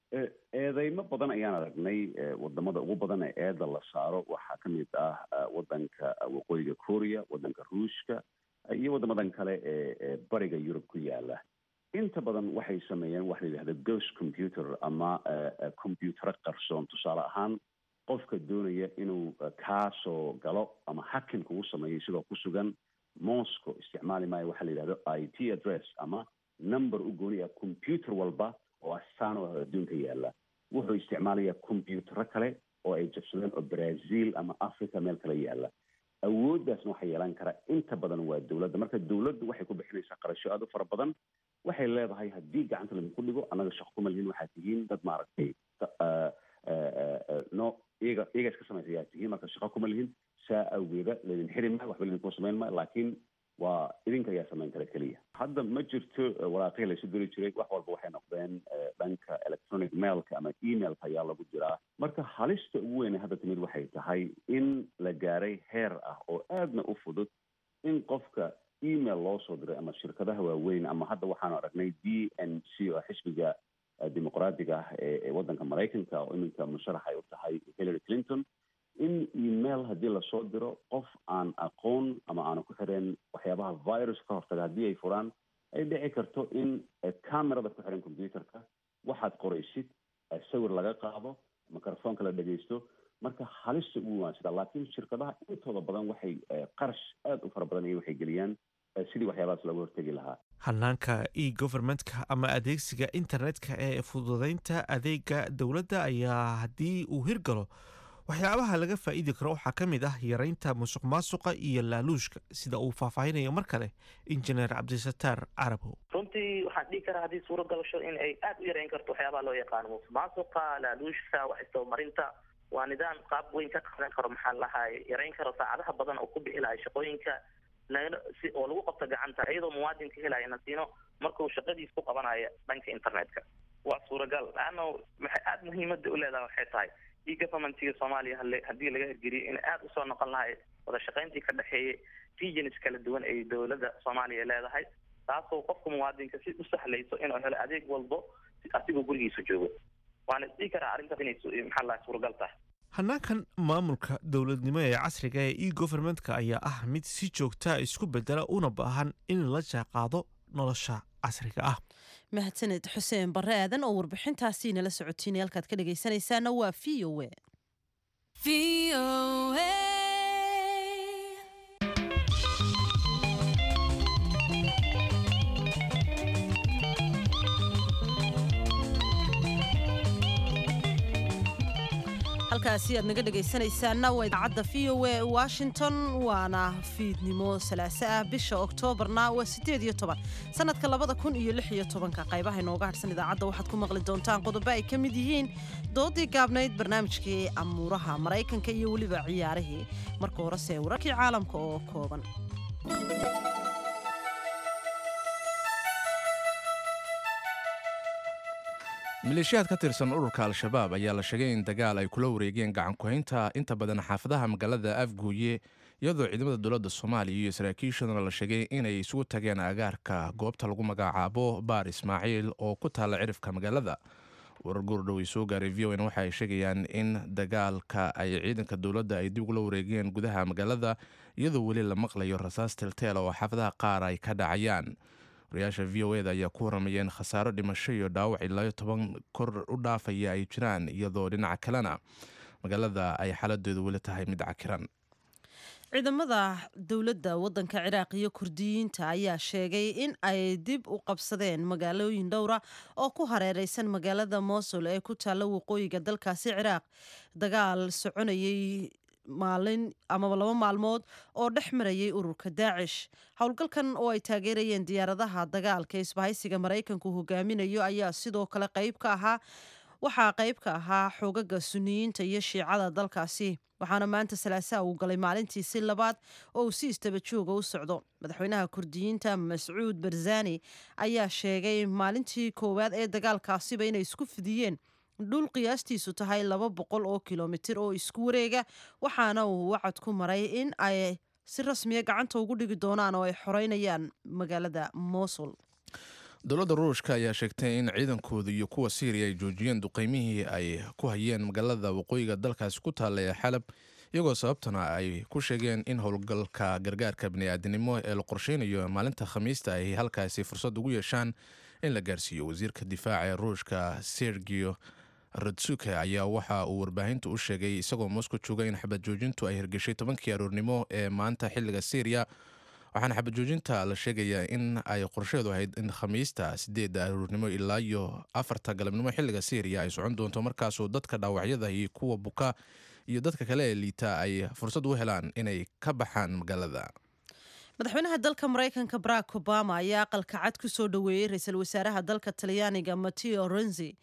eedeymo badan ayaan aragnay wadamada ugu badan ee eeda la saaro waxaa ka mid ah wadanka waqooyiga korea wadanka ruushka iyo wadamadan kale ee bariga yurub ku yaala inta badan waxay sameeyeen waxa la yidhahda ghost computer ama combyutero qarsoon tusaale ahaan qofka doonaya inuu kaasoo galo ama hakin kugu sameeyo isagoo ku sugan moscow isticmaali maayo waxaa la yidhahdo i t address ama number u gooni ah computer walba oo astaan oo adduunka yaala wuxuu isticmaalayaa combyutero kale oo ay jabsadeen oo brazil ama africa meel kale yaala awooddaasna waxaa yeelan karaa inta badan waa dowladda marka dowladdu waxay ku bixinaysaa qarasho aada u fara badan waxay leedahay haddii gacanta laydinku dhigo annaga shaqo kuma lihin waxaad tihiin dad maaragtay no iyaga iyaga iska samaysa ayaa tihiin marka shaqo kuma lihin saa awgeeda laydin xiri maayo waxba laydinku samayn maayo laakiin waa idinka ayaa samayn kara keliya hadda ma jirto waraaqihii laysu diri jiray wax walba waxay noqdeen dhanka electronic mailka ama emailka ayaa lagu jiraa marka halista ugu weyn hadda timid waxay tahay in la gaaray heer ah oo aadna u fudud in qofka email loo soo diray ama shirkadaha waaweyn ama hadda waxaanu aragnay d n c oo xisbiga dimuqraadiga ah ee waddanka maraykanka oo iminka musharax ay u tahay hillary clinton in email haddii lasoo diro qof aan aqoon ama aanu ku xireen waxyaabaha virus ka hortaga haddii ay furaan ay dhici karto in camerada ku xiran computerka waxaad qoraysid sawir laga qaado microfonka la dhegeysto marka halista ugu waan sidaa laakiin shirkadaha intooda badan waxay qarash aada u fara badan iyo waxay geliyaan sidii waxyaabahaas looga hortegi lahaa hanaanka e governmentka ama adeegsiga internetka ee fududeynta adeega dowladda ayaa haddii uu hirgalo waxyaabaha laga faa'iidi karo waxaa ka mid ah yareynta musuq maasuqa iyo laaluushka sida uu faahfaahinayo mar kale injineer cabdisataar carabow runtii waxaan dhihi karaa haddii suuro galasho in ay aada u yareyn karto waxyaabaha loo yaqaano musuq maasuqa laaluushka wax isdabamarinta waa nidaam qaab weyn ka qaadan karo maxaa lahaay yareyn karo saacadaha badan oo ku bixi lahay shaqooyinka si oo lagu qabto gacanta iyadoo muwaadinka helaya nasiino markuu shaqadiis ku qabanayo dhanka internetka waa suuragal laanna maxay aada muhiimada u leedahay waxay tahay e governmentiga soomaaliya haddii laga hirgeliyo in aada usoo noqon lahay wada shaqayntii ka dhexeeyay regions kala duwan ay dowladda soomaaliya leedahay taasoo qofka muwaadinka si u sahlayso inuu helo adeeg walbo asigoo gurigiisa joogo waana isdhihi karaa arrintaas inay maxaa lahay suuragal tahay hanaankan maamulka dowladnimo ee casriga ee e governmentka ayaa ah mid si joogtaa isku bedela una baahan in la jaaqaado nolosha casriga ah mahadsaned xuseen barre aadan oo warbixintaasi nala socotiinay halkaad ka dhegaysanaysaana waa v o halkaasi aad naga dhegaysanaysaana waa idaacadda v o a washington waana fiidnimo salaaso ah bisha oktoobarna waa sideed iyo toban sanadka labada kun iyo lix iyo tobanka qaybaha inooga hadhsan idaacadda waxaad ku maqli doontaan qodobo ay ka mid yihiin doodii gaabnayd barnaamijkii amuuraha maraykanka iyo weliba ciyaarihii marka horese wararkii caalamka oo kooban maleeshiyaad ka tirsan ururka al-shabaab ayaa la sheegay in dagaal ay kula wareegeen gacankuhaynta inta badan xaafadaha magaalada afguuye iyadoo ciidamada dowladda soomaaliya iyo saraakiishaduna la sheegay inay isugu tageen agaarka goobta lagu magacaabo baar ismaaciil oo ku taalla cirifka magaalada warar goordhow ay soo gaaray v o n waxa ay sheegayaan in dagaalka ay ciidanka dowladda ay dib ugula wareegeen gudaha magaalada iyadoo weli la maqlayo rasaas tilteel oo xaafadaha qaar ay ka dhacayaan wariyaasha v o eda ayaa ku waramayeen khasaaro dhimasho iyo dhaawac ilaa toban kor u dhaafaya ay jiraan iyadoo dhinaca kalena magaalada ay xaaladeedu weli tahay mid cakiran ciidamada dowladda waddanka ciraaq iyo kurdiyiinta ayaa sheegay in ay dib u qabsadeen magaalooyin dhowra oo ku hareereysan magaalada mosul ee ku taalla waqooyiga dalkaasi ciraaq dagaal soconayay maalin amaba laba maalmood oo dhex marayay ururka daacish howlgalkan oo ay taageerayeen diyaaradaha dagaalka isbahaysiga maraykanku hogaaminayo ayaa sidoo kale qayb ka ahaa waxaa qayb ka ahaa xoogaga suniyiinta iyo shiicada dalkaasi waxaana maanta salaasaha uu galay maalintiisi labaad oo uu si istaba jooga u socdo madaxweynaha kurdiyiinta mascuud barzani ayaa sheegay maalintii koowaad ee dagaalkaasiba inay isku fidiyeen dhul qiyaastiisu tahay laba boqol oo kilomitir oo isku wareega waxaana uu wacad ku maray in ay si rasmiya gacanta ugu dhigi doonaan oo ay xoreynayaan magaalada mosul dowladda ruushka ayaa sheegtay in ciidankooda iyo kuwa syriya ay joojiyeen duqeymihii ay ku hayeen magaalada waqooyiga dalkaasi ku taalla ee xalab iyagoo sababtana ay ku sheegeen in howlgalka gargaarka bini'aadanimo ee la qorsheynayo maalinta khamiista ay halkaasi fursad ugu yeeshaan in la gaarsiiyo wasiirka difaaca ee ruushka sergio radsuke ayaa waxa uu warbaahinta u sheegay isagoo moscow jooga in xabad joojintu ay hirgeshay tobankii aroornimo ee maanta xilliga syriya waxaana xabad joojinta la sheegayaa in ay qorsheedu ahayd in khamiista sideedda aroornimo ilaa iyo afarta galabnimo xilliga syriya ay socon doonto markaasoo dadka dhaawacyada iyo kuwa buka iyo dadka kale ee liita ay fursad u helaan inay ka baxaan magaalada madaxweynaha dalka maraykanka barack obama ayaa aqalka cad ku soo dhoweeyey ra-iisul wasaaraha dalka talyaaniga mateo renzi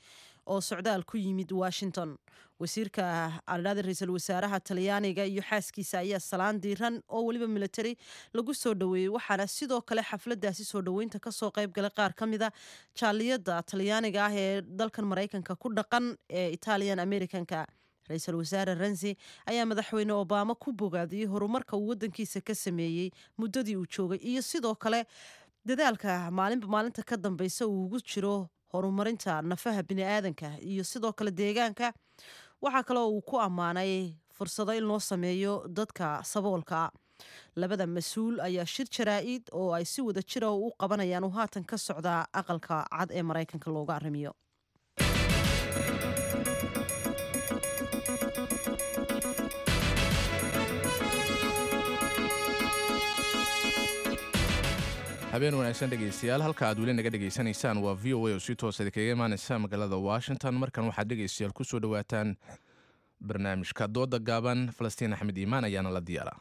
oo socdaal ku yimid washington wasiirka aladhada ra-iisul wasaaraha talyaaniga iyo xaaskiisa ayaa salaan diiran oo weliba military lagu soo dhoweeyey waxaana sidoo kale xafladaasi soo dhoweynta kasoo qayb galay qaar ka mida jaaliyada talyaaniga ah ee dalkan maraykanka ku dhaqan ee italian americanka ra-iisul wasaare renzi ayaa madaxweyne obama ku bogaadiyey horumarka uu wadankiisa ka sameeyey muddadii uu joogay iyo sidoo kale dadaalka maalinba maalinta ka dambeysa uu ugu jiro horumarinta nafaha biniaadanka iyo sidoo kale deegaanka waxaa kaloo uu ku ammaanay fursado in loo sameeyo dadka saboolka labada mas-uul ayaa shir jaraa-id oo ay si wada jira u qabanayaan uu haatan ka socdaa aqalka cad ee maraykanka looga arrimiyo habeen wanaagsan dhegaystayaal halka aad weli naga dhegaysanaysaan waa v o a oo si toosa kaga imaaneysa magaalada washington markan waxaad dhegaystayaal ku soo dhowaataan barnaamijka dooda gaaban falastiin axmed iimaan ayaana la diyaara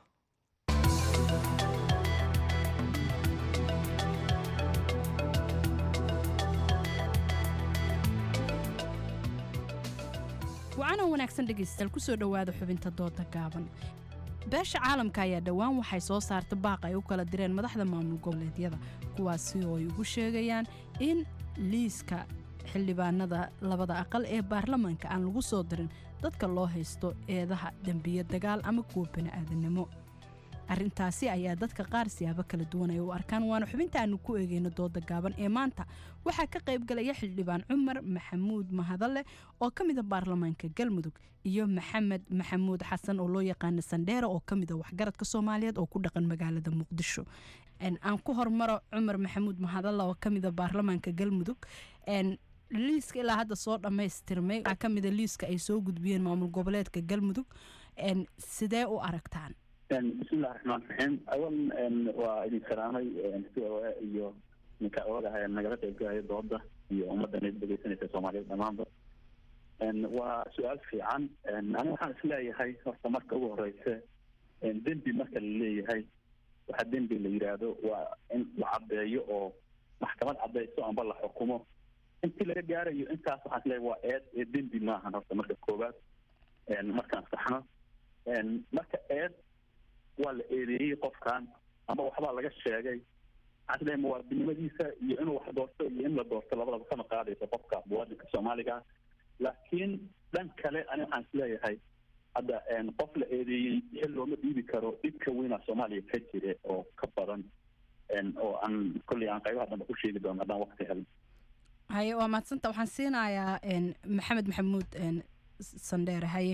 wacanan wanaagsan dhegaystayaal kusoo dhowaada xubinta dooda gaaban beesha caalamka ayaa dhowaan waxay soo saarta baaq ay u kala direen madaxda maamul goboleedyada kuwaasi oo ay ugu sheegayaan in liiska xildhibaanada labada aqal ee baarlamaanka aan lagu soo dirin dadka loo haysto eedaha dembiye dagaal ama kuwa bani'aadanimo arrintaasi ayaa dadka qaar siyaabo kala duwan ay u arkaan waana xubinta aanu ku eegeyno dooda gaaban ee maanta waxaa ka qaybgalaya xildhibaan cumar maxamuud mahadalle oo ka mida baarlamaanka galmudug iyo maxamed maxamuud xasan oo loo yaqaana sandheere oo ka mida waxgaradka soomaaliyeed oo ku dhaqan magaalada muqdisho aan ku hormaro cumar maxamuud mahadalle oo ka mida baarlamaanka galmudug liiska ilaa hadda soo dhammaystirmay waxaa ka mida liiska ay soo gudbiyeen maamul goboleedka galmudug sidee u aragtaan bismillahi raxmaan raxiim awalan waa idin salaamay c o a iyo ninka ogaha nagala qaybgalaya dooda iyo ummaddan dhegeysanaysa soomaaliyeed dhammaanba waa su-aal fiican ani waxaan isleeyahay horta marka ugu horeysa dembi marka la leeyahay waxaa dembi la yidhaahdo waa in la caddeeyo oo maxkamad caddeyso amba la xukumo intii laga gaarayo intaas waxaan isleeyahay waa eed ee dembi maahan horta marka koowaad markaan saxno marka eed waa la eedeeyey qofkan ama waxbaa laga sheegay waxaan isleeyahay muwaadinimadiisa iyo inuu wax doorto iyo in la doorto labadaba kama qaadayso qofka muwaadinka soomaaliga laakiin dhan kale ani waxaan isleeyahay hadda qof la eedeeyey xil looma dhiibi karo dhibka weynaa soomaaliya ka jira oo ka badan oo aan kolley aan qaybaha dambe ku sheegi doono haddaan waqti helin haye waa mahadsanta waxaan siinayaa maxamed maxamuud sandheere haye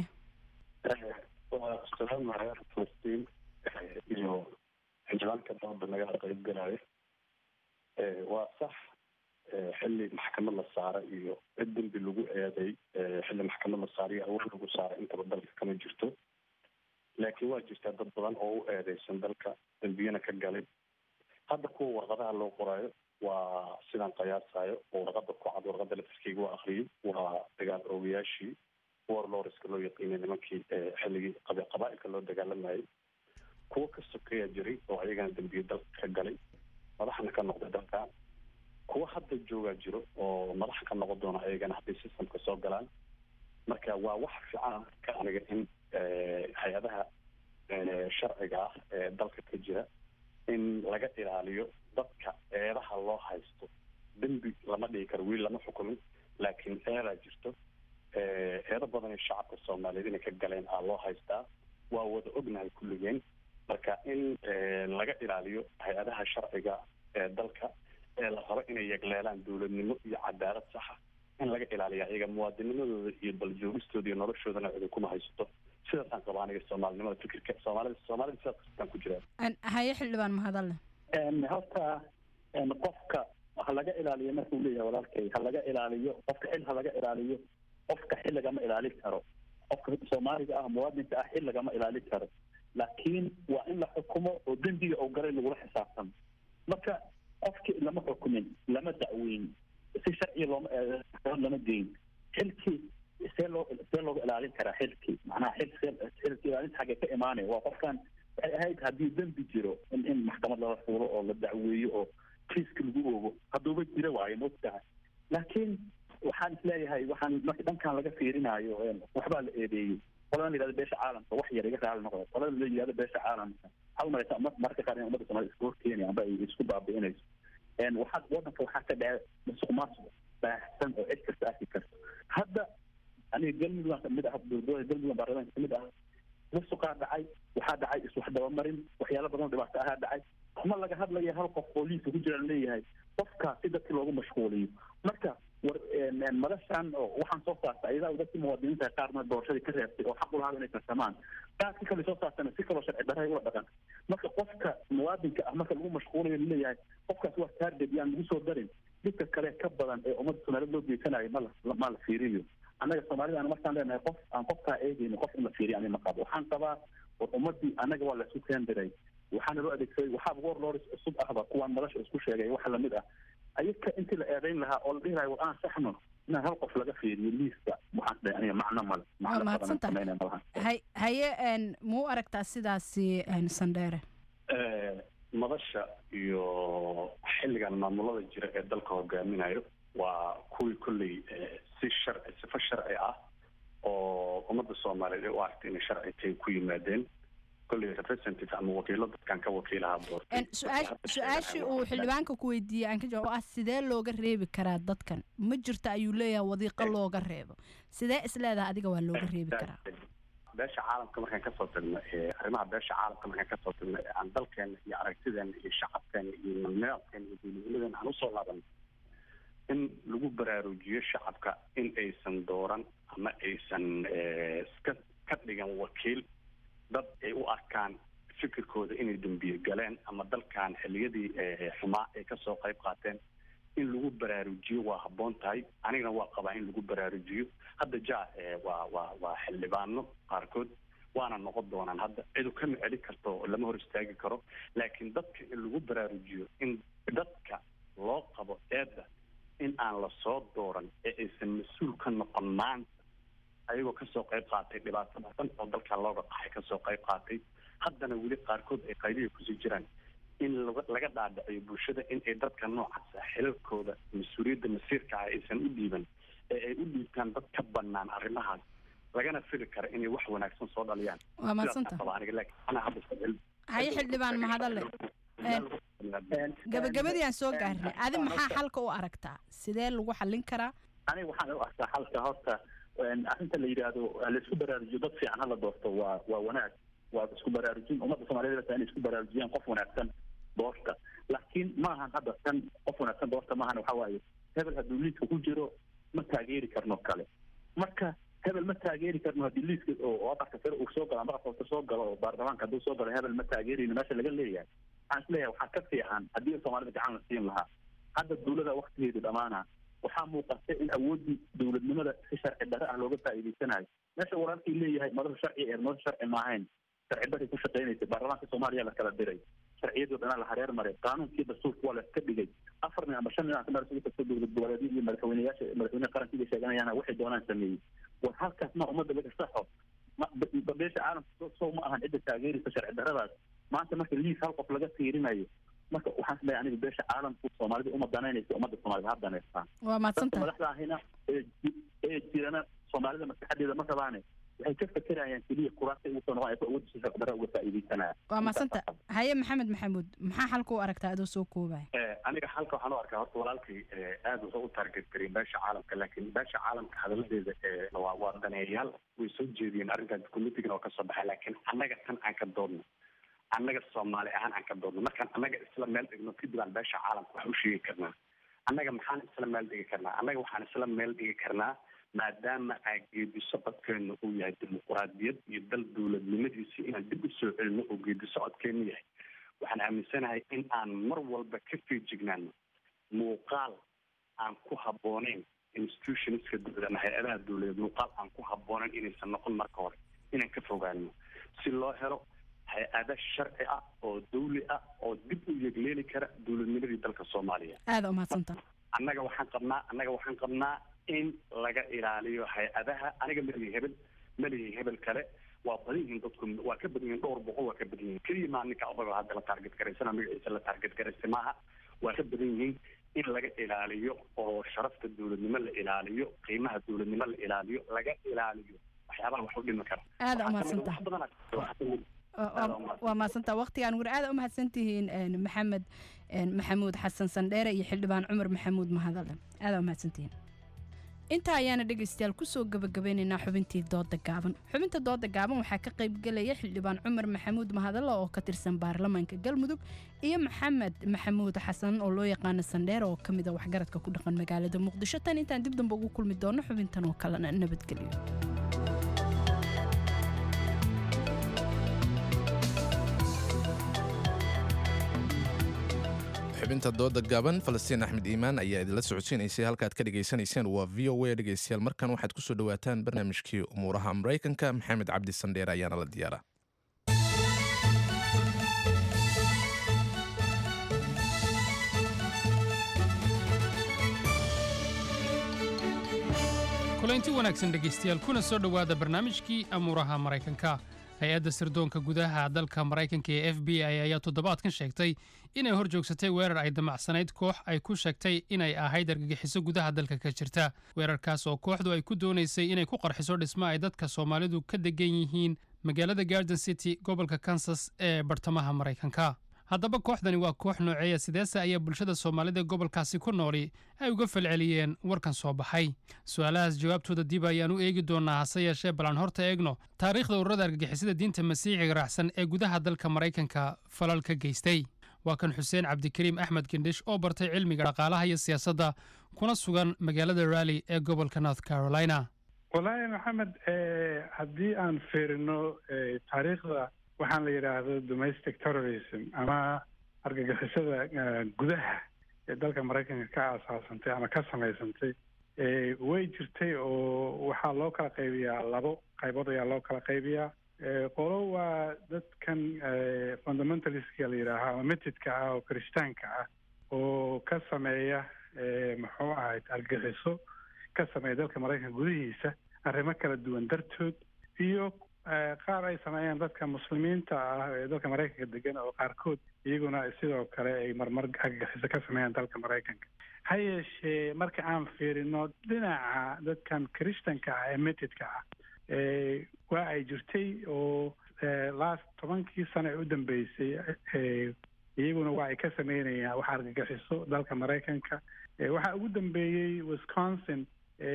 waa salaamaya falastiin iyo xildhibaanka dooda nagala qaybgalaayo waa sax xilli maxkamad la saara iyo cid dembi lagu eeday xilli maxkamad la saara iyo awood lagu saara intaba dalka kama jirto laakiin waa jirtaa dad badan oo u eedeysan dalka dembiyana ka galay hadda kuwa warqadaha loo qoraayo waa sidaan qiyaasayo oo warqada ku cad warqada laftirkeyga waa akriyay waa dagaal oogayaashii warloriska loo yaqiinay nimankii xilligii qabaailka loo dagaalamayay kuwo ka sokeeya jiray oo ayagana dembiye dalka ka galay madaxna ka noqday dalka kuwo hadda joogaa jiro oo madax ka noqon doona ayagana hadday systemka soo galaan marka waa wax fiican ka aniga in hay-adaha sharciga ah ee dalka ka jira in laga ilaaliyo dadka eedaha loo haysto dembi lama dhigi karo wiil lama xukumin laakiin eedaa jirto eedo badan ee shacabka soomaaliyeed inay ka galeen aa loo haystaa waa wada ognahay kulligeen marka in laga ilaaliyo hay-adaha sharciga ee dalka ee la rabo inay yegleelaan dowladnimo iyo cadaalad saxa in laga ilaaliya iyaga muwaadinimadooda iyo baljoogistooda iyo noloshoodana cidi kuma haysato sidaasaan qaba aniga soomaalinimada fikirka soomaalida soomaalida sidaas kastaan ku jiraa haye xildhibaan mahadalle horta qofka ha laga ilaaliyo markuu leeyahay walaalkay ha laga ilaaliyo qofka xil ha laga ilaaliyo qofka xil lagama ilaalin karo qofka soomaaliga ah muwaadinka ah xil lagama ilaalin karo laakiin waa in la xukumo oo dembiga oo galay lagula xisaabtamo marka qofkii lama xukumin lama dacweyn si sharciya looma lama geyn xilkii see loo see looga ilaalin karaa xilkii macnaha xil xilki ilaalinta xaggee ka imaanaya waa qofkan waxay ahayd haddii dembi jiro in in maxkamad lala fuulo oo la dacweeyo oo kiiska lagu oogo hadduuba jira waayo maogtahay laakiin waxaan isleeyahay waxaan marka dhankan laga fiirinayo waxbaa la eedeeyey qolada la yidhahdo beesha caalamka wax yar iga raali noqdo qolada la yidhahdo beesha caalamka waxaa umalaysa umad mararka qaar in ummadda soomaalida isku horkeenaya amba ay isku baabi'inayso waxaa wadanka waxaa ka dhaca musuq maasuq baahsan oo cid kasta arki karto hadda aniga galmudug kamid ah dowladooda galmudug baarlamaanka kamid ah musuqaa dhacay waxaa dhacay iswax dabamarin waxyaalo badan oo dhibaato ahaa dhacay ma laga hadlaya hal qof oo liiska ku jira leeyahay qofkaas si dadki loogu mashquuliyo marka war madashan oo waxaan soo saarta ayadaa dadkii muwaadiniinta qaarna doorashadii ka reebtay oo xaq u lahaa inay tartamaan qaarkii kale soo saartana si kaloo sharci darray ula dhaqan marka qofka muwaadinka ah marka lagu mashquulayo laleeyahay qofkaas waa taarget yaan lagu soo darin dhibka kale ka badan ee ummadda soomaaliyed loo geysanayo ma la ma la fiiriyo annaga soomaalida markaan leenahay qof aan qofkaa eegayno qof in la fiiriyo ani ma qabo waxaan qabaa war ummadii annaga waa laisu keendiray waxaana loo adeegsaday waxaa warlords cusub ahba kuwaan madasha isku sheegay waxa lamid ah ayaga intii la eedayn lahaa oo la dhihi lahay war aan saxno inaan hal qof laga fiiriyo liiska waxaan dhahay aniga macno male macno badan sameynaya malaha hay haye ma u aragtaa sidaasi sandheere madasha iyo xilligan maamulada jira ee dalka hogaaminayo waa kuwii kolley si sharci sifo sharci ah oo ummadda soomaaliyeed ay u aragtay inay sharci tahay ku yimaadeen kolley representative ama wakiilo dadkan ka wakiilaha doortay su-aashii uu xildhibaanka ku weydiiyey aan ka jawaab ah sidee looga reebi karaa dadkan ma jirto ayuu leeyahay wadiiqo looga reebo sidee isleedaha adiga waa looga reebi karaa beesha caalamka markaan kasoo tagno arrimaha beesha caalamka markaan kasoo tagno aan dalkeena iyo aragtideena iyo shacabkeena iyo nidaamkeena iyo dowladnimadeena aan usoo laabano in lagu baraarujiyo shacabka in aysan dooran ama aysan iska ka dhigan wakiil dad ay u arkaan fikirkooda inay dambiye galeen ama dalkan xiliyadii xumaa ay kasoo qayb qaateen in lagu baraarujiyo waa habboon tahay anigana waa qabaa in lagu baraarujiyo hadda ja waa waa waa xildhibaano qaarkood waana noqon doonaan hadda cidu kama celi karto lama hor istaagi karo laakiin dadka in lagu baraarujiyo in dadka loo qabo eedda in aan lasoo dooran ee aysan mas-uul ka noqon maanta ayagoo kasoo qayb qaatay dhibaato badan oo dalkan looga qaxay kasoo qayb qaatay haddana weli qaarkood ay qaylihi kusii jiraan in laga dhaadhiciyo bulshada in ay dadka noocaasa xilalkooda mas-uuliyadda masiirka ah aysan u dhiiban ee ay u dhiibtaan dad ka banaan arrimahaas lagana fili kara inay wax wanaagsan soo dhaliyaan waa madsanta haye xildhibaan mahadale gabagabadii aan soo gaarnay adi maxaa xalka u aragtaa sidee lagu xallin karaa aniga waxaan u arkaa xalka horta arrinta la yidhaahdo laisku baraarujiyo dad fiican hala doorto waa waa wanaag waa isku baraarujin ummadda soomaaliyed bata inay isku baraarujiyaan qof wanaagsan doorta laakiin maahan hadda tan qof wanaagsan doorta maahan waxa waaye hebel hadduu liiska ku jiro ma taageeri karno kale marka hebel ma taageeri karno haddii liiska oo aqalka sare uu soo galo ama aqalka soo galo oo baarlamaanka hadduu soo galo hebel ma taageerayno meesha laga leeyahay waxaan isleeyahay waxaa ka fiican haddii soomaalida gacan la siin lahaa hadda dowlada waktigeedu dhamaana waxaa muuqata in awooddii dowladnimada si sharci darre ah looga faa'iidaysanayo meesha walaalkii leeyahay madasha sharci ee madasha sharci maahayn sharci darray ku shaqaynaysa baarlamaanka soomaaliya la kala diray sharciyadii o dhanaa la hareer maray qaanuunkii dastuurka waa la iska dhigay afar nin ama shan nin aan ka marasugi karto dowlad goboleedyo iyo madaxweyneyaasha madaxweynaha qarankiiba sheeganayaan waxay doonaan sameeyey war halkaas ma ummadda laga saxo beesha caalamka sow ma ahan cidda taageeraysa sharci darradaas maanta marka liis hal qof laga fiirinayo marka waxaan isleeyahay aniga beesha caalamku soomaalida uma danaynaysa ummadda soomaalida ha danaystaan waa madsanta madaxda ahina ee jirana soomaalida maskaxadeeda ma rabaane waxay ka fekerayaan keliya kuraasta ugu soo noqon ay awoodda si sharci darra uga faa'iidaysanayaan waa madsanta haye maxamed maxamuud maxaa xalka u aragtaa adoo soo koobaya aniga halka waxaan u arkaa horta walaalkii aad wuxuu u target gariyay beesha caalamka laakiin beesha caalamka hadaladeeda waa waa daneeyayaal way soo jeediyeen arrinkan committeegan oo kasoo baxay laakiin annaga tan aan ka doodno annaga soomaali ahaan aan ka doodno markaan annaga isla meel dhigno kadib aan beesha caalamka wax u sheegi karnaa annaga maxaan isla meel dhigi karnaa annaga waxaan isla meel dhigi karnaa maadaama aa geedi socodkeenu uu yahay dimuquraadiyad iyo dal dowladnimadiisi inaan dib u soo celino oo geedi socodkeenu yahay waxaan aaminsanahay in aan mar walba ka feejignaano muuqaal aan ku habbooneyn institutionska dowlad ama hay-adaha dowladeed muuqaal aan ku habbooneyn inaysan noqon marka hore inaan ka fogaano si loo helo hay-ada sharci ah oo dawli ah oo dib u yegleeli kara dowladnimadii dalka soomaaliya aada umahadsanta annaga waxaan qabnaa annaga waxaan qabnaa in laga ilaaliyo hay-adaha aniga malihi hebel malihi hebel kale waa badan yihiin dadku waa ka badan yihiin dhowr boqol waa ka badan yihiin keliya maa ninka odaga hadda la taarget garaysana magaciisa la taarget garaystay maaha waa ka badan yihiin in laga ilaaliyo oo sharafta dowladnimo la ilaaliyo qiimaha dowladnimo la ilaaliyo laga ilaaliyo waxyaabaha wax u dhimi kara aada Waxaa kamid- umahadsantahay wax badan aa- waxaa kamid- waa waa mahadsantaa waqtigaan war aada u mahadsantihiin een, maxamed een, maxamuud xasan sandheere iyo xildhibaan cumar maxamuud mahadale aada u mahadsantihiin intaa ayaana dhegaystayaal kusoo gabagabeynaynaa xubintii dooda gaaban xubinta dooda gaaban waxaa ka qaybgelaya xildhibaan cumar maxamuud mahadale oo ka tirsan baarlamaanka galmudug iyo maxamed maxamuud xasan oo loo yaqaano sandheere oo ka mid a waxgaradka ku dhaqan magaalada muqdisho tan intaan dib dambe ugu kulmi doono xubintan oo kalena nabadgelyo xubinta dooda gaaban falastiin axmed iimaan ayaa idinla socodsiinaysay halkaad ka dhegaysanayseen waa v o a dhegaystayaal markan waxaad kusoo dhawaataan barnaamijkii umuuraha maraykanka maxamed cabdi sandheer ayaana la diyaara kulanti wanaagsan dhegaystayaal kuna soo dhowaada barnaamijkii amuuraha maraykanka hay-adda sirdoonka gudaha dalka maraykanka ee f b i ayaa toddobaadkan sheegtay inay hor joogsatay weerar ay damacsanayd koox ay ku sheegtay inay ahayd argagixiso gudaha dalka ka jirta weerarkaas oo kooxdu ay ku doonaysay inay ku qarxiso dhismo ay dadka soomaalidu ka degan yihiin magaalada garden city gobolka kansas ee bartamaha maraykanka haddaba kooxdani waa koox nooceeya sideese ayaa bulshada soomaalida gobolkaasi ku nooli ay uga falceliyeen warkan soo baxay su-aalahaas jawaabtooda dib ayaan u eegi doonaa hase yeeshee balan horta eegno taariikhda ururada argagixisada diinta masiixiga raacsan ee gudaha dalka maraykanka falal ka geystay waa kan xuseen cabdikariim axmed gendhish oo bartay cilmiga dhaqaalaha iyo siyaasadda kuna sugan magaalada rally ee gobolka north carolina wallaahi maxamed eh, haddii aan fiirino eh, taariikhda waxaan la yidhaahdo domestic terrorism ama argagixisada eh, gudaha ee dalka maraykanka ka aasaasantay ama ka samaysantay eh, way jirtay oo waxaa loo kala qaybiyaa labo qaybood ayaa loo kala qaybiyaa Eh, qolo waa dadkan eh, fundamentalistka la yidhaaha ama metidka ah oo kirishtaanka ah oo ka sameeya eh, muxuu ahayd argagixiso ka sameeya dalka maraykanka gudihiisa arrimo kala duwan dartood iyo eh, qaar ay sameeyaan dadka muslimiinta ah ee dalka maraykanka degan oo qaarkood iyaguna sidoo kale ay marmar argagixiso ka sameeyaan dalka maraykanka ha yeeshee marka aan fiirino dhinaca dadkan kirishtanka ah ee metidka ah eh, waa ay jirtay oo eh, last tobankii sano ee u dambeysay eh, iyaguna waa ay ka sameynayaan wax argagixiso dalka maraykanka Eh, waxaa ugu dambeeyey wisconsin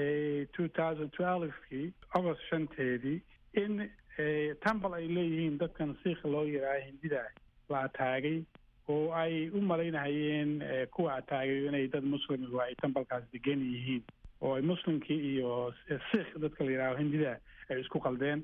two thousand twelvekii agost shanteedii in eh, tambal ay leeyihiin dadkan siikh loo yidhaaha hindida la ataagay oo ay u malaynahayeen eh, kuwa ataagay inay dad muslimigu ay tambalkaas degan yihiin oo ay muslimkii iyo siikh dadka la yidhaaho hindida ay isku qaldeen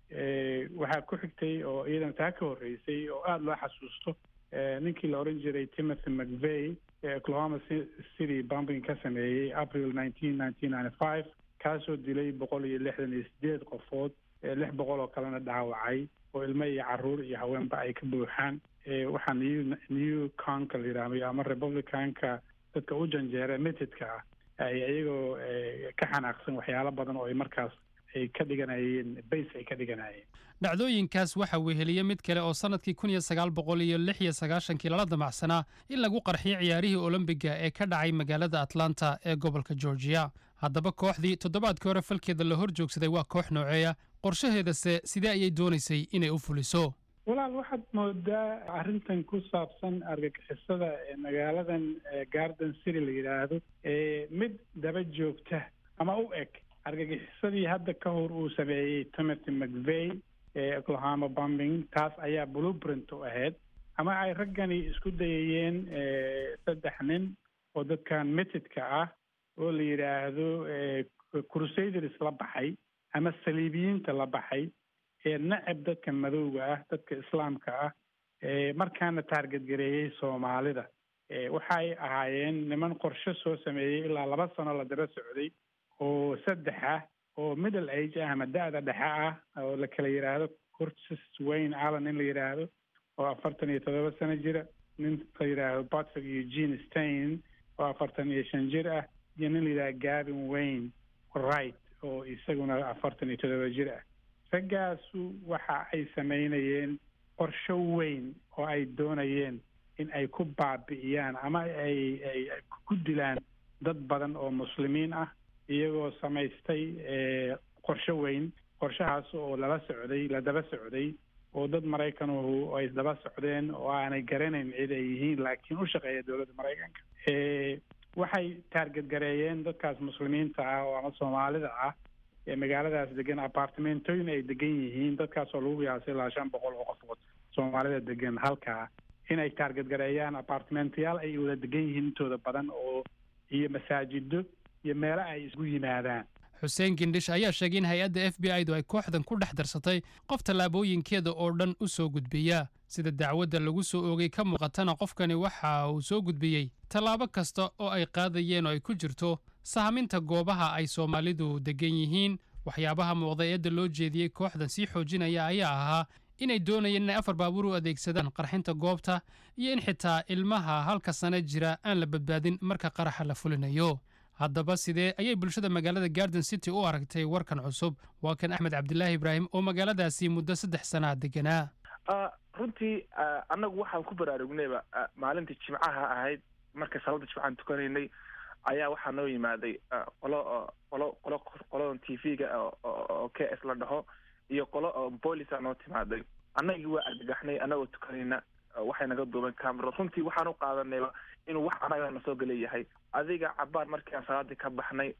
Eh, waxaa ku xigtay oo iyadana taa ka horreysay oo aada loo xasuusto eh, ninkii la oran jiray timothy mcvey ee oklahoma Ci- city bombing ka sameeyey april nineteen nineteen ninety five kaasoo dilay boqol iyo lixdan iyo sideed qofood eh, lix boqol oo kalena dhaawacay oo ilmo iyo caruur iyo haweenba ay ka buuxaan Eh, waxaa new new conka la yidhaahdo ama republicanka dadka u janjeera metidka ah ay iyagoo eh, ka xanaaqsan waxyaalo badan oo ay markaas ay ka dhiganayeen base ay ka dhiganayeen dhacdooyinkaas waxaa weheliya mid kale oo sannadkii kun iyo sagaal boqol iyo lix iyo sagaashankii lala damacsanaa in lagu qarxiyo ciyaarihii olombiga ee ka dhacay magaalada atlanta ee gobolka georgia haddaba kooxdii toddobaadkii hore falkeeda la hor joogsaday waa koox nooceeya qorshaheedase sidee ayay doonaysay inay u fuliso walaal waxaad moodaa arrintan ku saabsan argagixisada ee magaaladan eh, garden city la yidhaahdo ee mid daba joogta ama u eg argagixisadii hadda ka hor uu sameeyey timothy mcvey ee oklahoma bombing taas ayaa blueprint u ahayd ama ay raggani isku dayayeen eh, saddex nin oo dadkan metidka ah oo la yidhaahdo eh, crusaders la baxay ama saliibiyiinta la baxay ee nacab dadka madowga ah dadka islaamka ah ee markaana taarget gareeyey soomaalida ee waxay ahaayeen niman qorshe soo sameeyey ilaa laba sano la daba socday oo saddex ah oo middle age ah ama da-da dhexe ah oo la kala yidhaahdo curtis wayne allen in la yidhaahdo oo afartan iyo toddoba sano jira nin la yidhaahdo patrick eugene stein oo afartan iyo shan jir ah iyo nin la yidhahdo gavin wayne wright oo isaguna afartan iyo toddoba jir ah raggaasu waxa ay sameynayeen qorsho weyn oo ay doonayeen in ay ku baabi'iyaan ama ay ay ku dilaan dad badan oo muslimiin ah iyagoo samaystay qorshe weyn qorshahaas oo lala socday la daba socday oo dad maraykanuhu ay daba socdeen oo aanay garanayn cid ay yihiin laakiin u shaqeeya dowladda maraykanka waxay taargetgareeyeen dadkaas muslimiinta ah oo ama soomaalida ah ee magaaladaas degan apartimentooyin ay degan yihiin dadkaas oo lagu qiyaasay ilaa shan boqol oo qofood soomaalida degan halkaa inay taargetgareeyaan apartimentayaal ay wada degan yihiin intooda badan oo iyo masaajido iyo meelo ay isgu yimaadaan xuseen gindhish ayaa sheegay in hay-adda f b i du ay kooxdan ku dhex darsatay qof tallaabooyinkeeda oo dhan u soo gudbiya sida dacwadda lagu soo oogay ka muuqatana qofkani waxa uu soo gudbiyey tallaabo kasta oo ay qaadayeen oo ay ku jirto sahaminta goobaha ay soomaalidu degan yihiin waxyaabaha muuqda eedda loo jeediyey kooxdan sii xoojinaya ayaa ahaa inay doonayeen inay afar baabuur u adeegsadaan qarxinta goobta iyo in xitaa ilmaha halka sano jira aan la badbaadin marka qaraxa la fulinayo haddaba sidee ayay bulshada magaalada garden city u aragtay warkan cusub waa kan axmed cabdilaahi ibraahim oo magaaladaasi muddo saddex sanaa deganaa runtii annagu waxaan ku baraarugnayba maalintii jimcaha ahayd markay salaada jimcahan tukanaynay ayaa waxaa noo yimaaday qolo qolo qolo qoladan t v-ga oo k s la dhaho iyo qolo oo boolisa noo timaaday annagii waa argagaxnay annagoo tukanayna waxay naga duuban camero runtii waxaan u qaadanayba inuu wax anaga na soo gelayahay adiga cabaar markii aan salaadii ka baxnay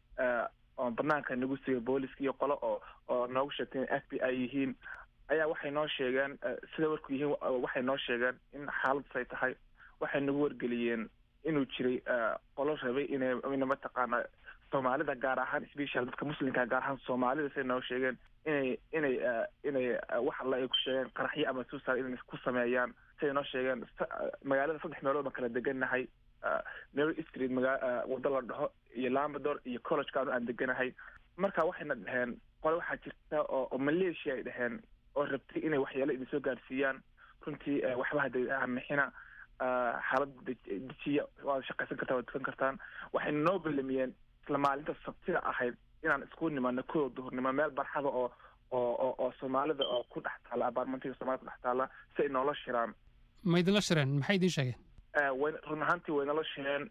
oo banaanka nagu sigay booliska iyo qolo oo oo noogu sheegtay in f b i yihiin ayaa waxay noo sheegeen sida warku yihiin waxay noo sheegeen in xaaladdas ay tahay waxay nagu wargeliyeen inuu jiray qolo rabay inay ina mataqaana soomaalida gaar ahaan special dadka muslimka gaar ahaan soomaalida say noo sheegeen inay inay inay wax alla ay ku sheegeen qaraxyo ama suusar inay ku sameeyaan siday noo sheegeen magaalada saddex meelood baan kala degannahay mary street maga waddo la dhaho iyo lambador iyo collegeka anu aan deganahay marka waxayna dhaheen qole waxaa jirta oo oo malaysia ay dhaheen oo rabtay inay waxyaalo idin soo gaarsiiyaan runtii waxba hada mixina xaalad dejiya waad shaqaysan kartaan waad tukan kartaan waxayna noo belamiyeen isla maalinta sabtida ahayd inaan isku nimaano kooda duhurnimo meel barxada oo oo oo oo soomaalida oo ku dhex taalla abaarmantiga soomaalida ku dhex taalla si ay noola shiraan ma idinla shireen maxay idiin sheegeen way run ahaantii way nala shireen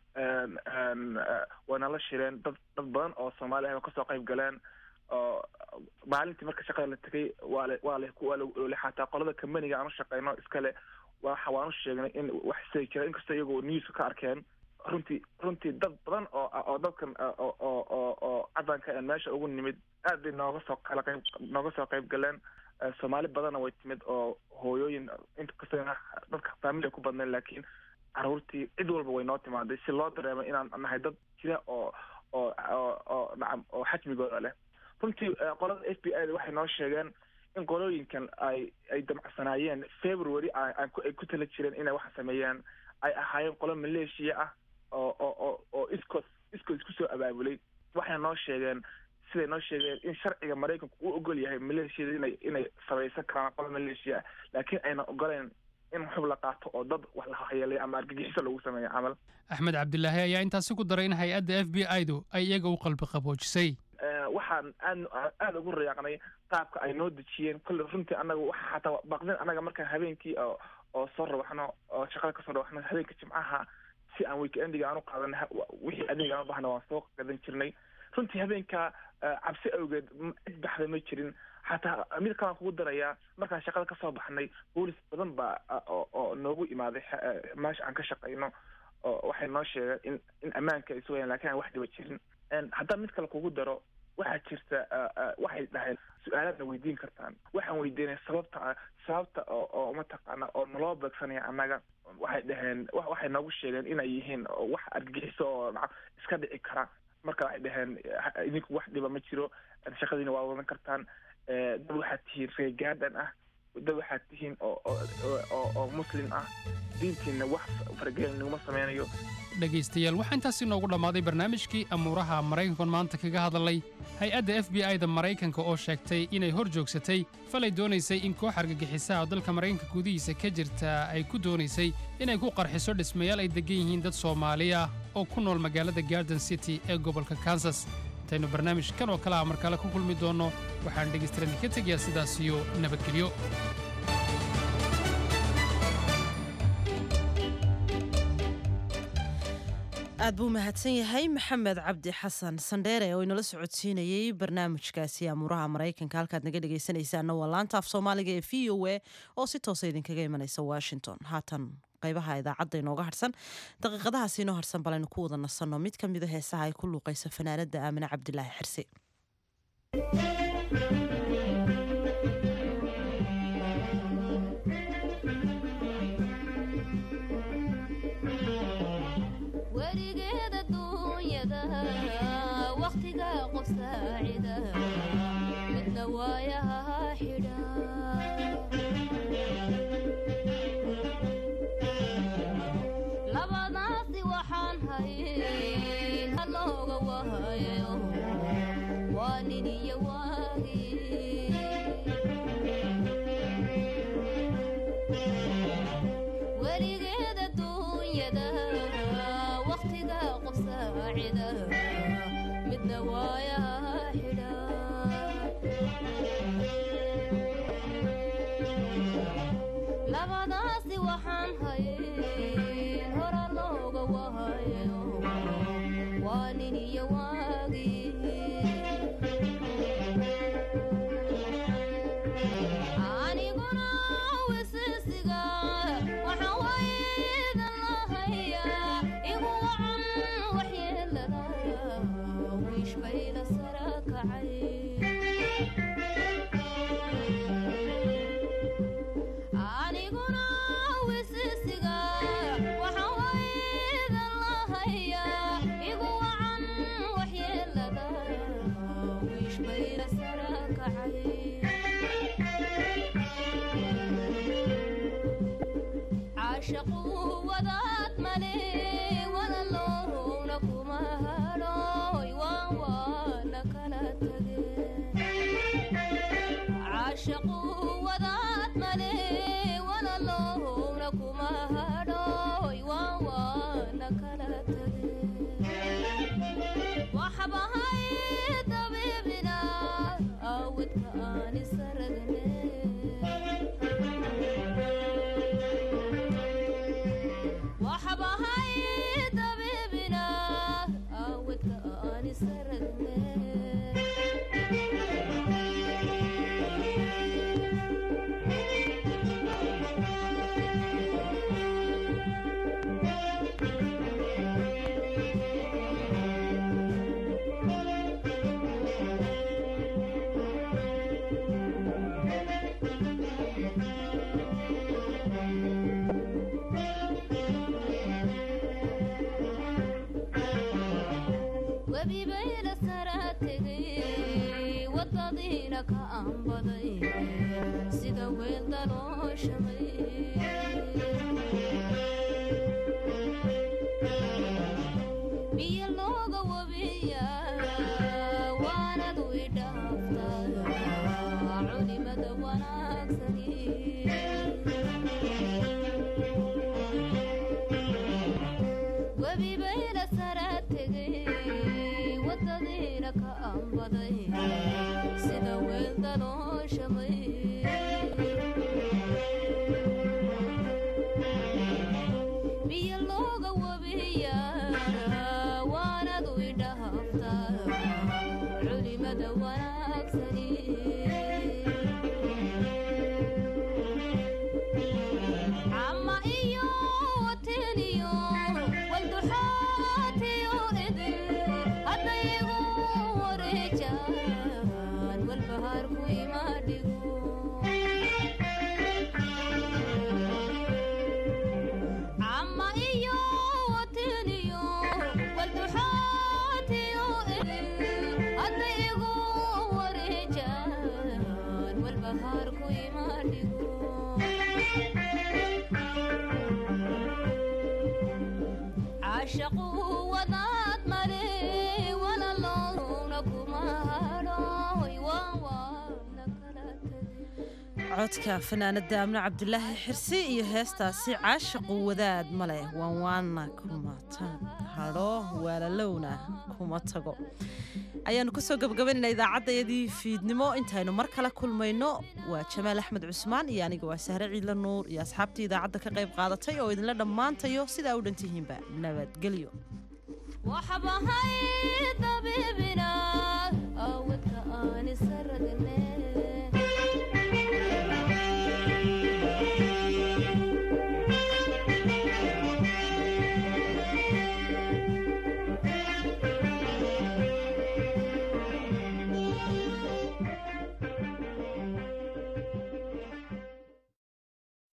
way nala shireen dad dad badan oo soomaali ah oo kasoo qayb galeen oo maalintii marka shaqada la tegay waa le waa le waa le xataa qolada kambaniga aan u shaqeyno iskale waxa waan u sheegnay in wax sii jira inkastoo iyagoo newska ka arkeen runtii runtii dad badan oo oo dadkan oo oo oo oo cadanka aan meesha ugu nimid aad bay nooga soo kala qayb nooga soo qayb galeen soomaali badanna way timid oo hooyooyin inkastoo dadka faamilia ku badnayn laakiin caruurtii cid walba way noo timaaday si loo dareemo inaan nahay dad jira oo oo oo oo nacam oo xajmigooda leh runtii qolada f b i da waxay noo sheegeen in qolooyinkan ay ay damcsanaayeen february ay ku tala jireen inay waxa sameeyaan ay ahaayeen qolo maleeshiya ah oo oo oo oo iskood iskood isku soo abaabulay waxay noo sheegeen siday noo sheegeen in sharciga maraykanku uu ogol yahay maleeshiyada inay inay samaysan karaan qolo maleeshiya ah laakiin ayna ogoleen in xub la qaato oo dad wax la hayeelay ama argagixiso lagu sameeyo camal axmed cabdilaahi ayaa intaasi ku daray in hay-adda f b i du ay iyaga u qalbi qaboojisay waxaan aad aada ugu rayaaqnay qaabka ay noo dejiyeen kolle runtii annaga waxa xataa baqdin annaga markaan habeenkii oo oo soo rawaxno oo shaqada kasoo rawaxno habeenka jimcaha si aan weekendiga aan u qaadan wixii adeeg aan u bahna waan soo gadan jirnay runtii habeenka cabsi awgeed cid baxda ma jirin xataa mid kalaan kugu darayaa markaan shaqada kasoo baxnay boolis badan baa oo noogu imaaday meesha aan ka shaqayno oo waxay noo sheegeen in in ammaanka ay sugayaan lakin aan wax dhiba jirin haddaan mid kale kugu daro waxaa jirta waxay dhaheen su-aalaadna weydiin kartaan waxaan weydiinay sababta sababta oo oo mataqaana oo naloo beegsanaya annaga waxay dhaheen waxay noogu sheegeen inay yihiin wax argagixiso oo nacam iska dhici kara marka waxay dhaheen idinku wax dhiba ma jiro shaqadiina waa wadan kartaan dad waxaad tihiin reegaadan ah dad waxaad tihiin oo oo oo muslim ah diintiina wax faragelin naguma sameynayo dhegaystayaal waxaa intaasi noogu dhammaaday barnaamijkii amuuraha maraykankan maanta kaga hadalay hay-adda f b i da maraykanka oo sheegtay inay hor joogsatay falay doonaysay in koox argagixisaha oo dalka maraykanka gudihiisa ka jirta ay ku doonaysay inay ku qarxiso dhismayaal ay deggan yihiin dad soomaali ah oo ku nool magaalada garden city ee gobolka kansas intaynu barnaamij kan oo kale ah mar kale ku kulmi doonno waxaan dhegaystayaal ka tegayaa sidaas iyo nabadgelyo aad buu mahadsan yahay maxamed cabdi xasan sandheere oo inala socodsiinayey barnaamijkaasi amuuraha maraykanka halkaad naga dhegaysanaysaana waa laanta af soomaaliga ee v o a oo si toosa idinkaga imanaysa washington haatan qaybaha idaacadda inooga harsan daqiiqadahaas inoo harsan balaynu ku wada nasanno mid ka mida heesaha ay ku luuqaysa fanaanada aamine cabdilaahi xirsi weligeeda duunyada wakhtiga qof saacida midna waayaha xidha labadaasi waxaan hayn halooga wahayo waa nin iyo waagi weligeeda duunyada wakhtiga qof saacida midna waayaha xidha labadaasi waxaan hayn hora looga wahayo waa nin iyo waagi aniguna wisisiga waxaan waydan lahayaa igu wacan waxyeelada wiish bayla sara kacay aniguna wisisiga waxaan waydan lahayaa igu wacan waxyeelada wiish bayla sara kacay caashaqu wadaad male walaloowna kuma hadhooy waan waana kala tageen caashaqu wadaad male walaloowna kuma hadhooy waan waana kala tageen waxbahay dabiibina awadka aan isaragne waxbahay dabiibina awadka aan isaragne webibayla sara tegay wadadiina ka aanbaday sida weel dalooshamay biyo looga wabiya waanadu idhaaftaa culimada wanaagsani webibayla sara tegay wadadiina ka aanbaday sida weel dalooshamay biyo looga wabiya waanadu idhaaftaa culimada wanaagsani cama iyo wateniyo walduxaatiyo idin haddayigu wareejaan walbahaarku imaadhigo cama iyo wateniyo walduxaatiyo idin haddayigu wareejaan walbahaarku imaadhigo caashaqu wadaad male walaloowna kuma hadhooy waan waana kala codka fanaanada amne cabdulaahi xirsi iyo heestaasi caashaqu wadaad maleh waan waana kuma hadho waalalowna kuma tago ayaanu kusoo gabagabaynayna idaacaddayadii fiidnimo intaynu mar kale kulmayno waa jamaal axmed cusmaan iyo aniga waa sahre ciidla nuur iyo asxaabtii idaacadda ka qayb qaadatay oo idinla dhammaantayo sidaa u dhantihiinba nabadgelyo waxbahay dabibina awadka aan isaragne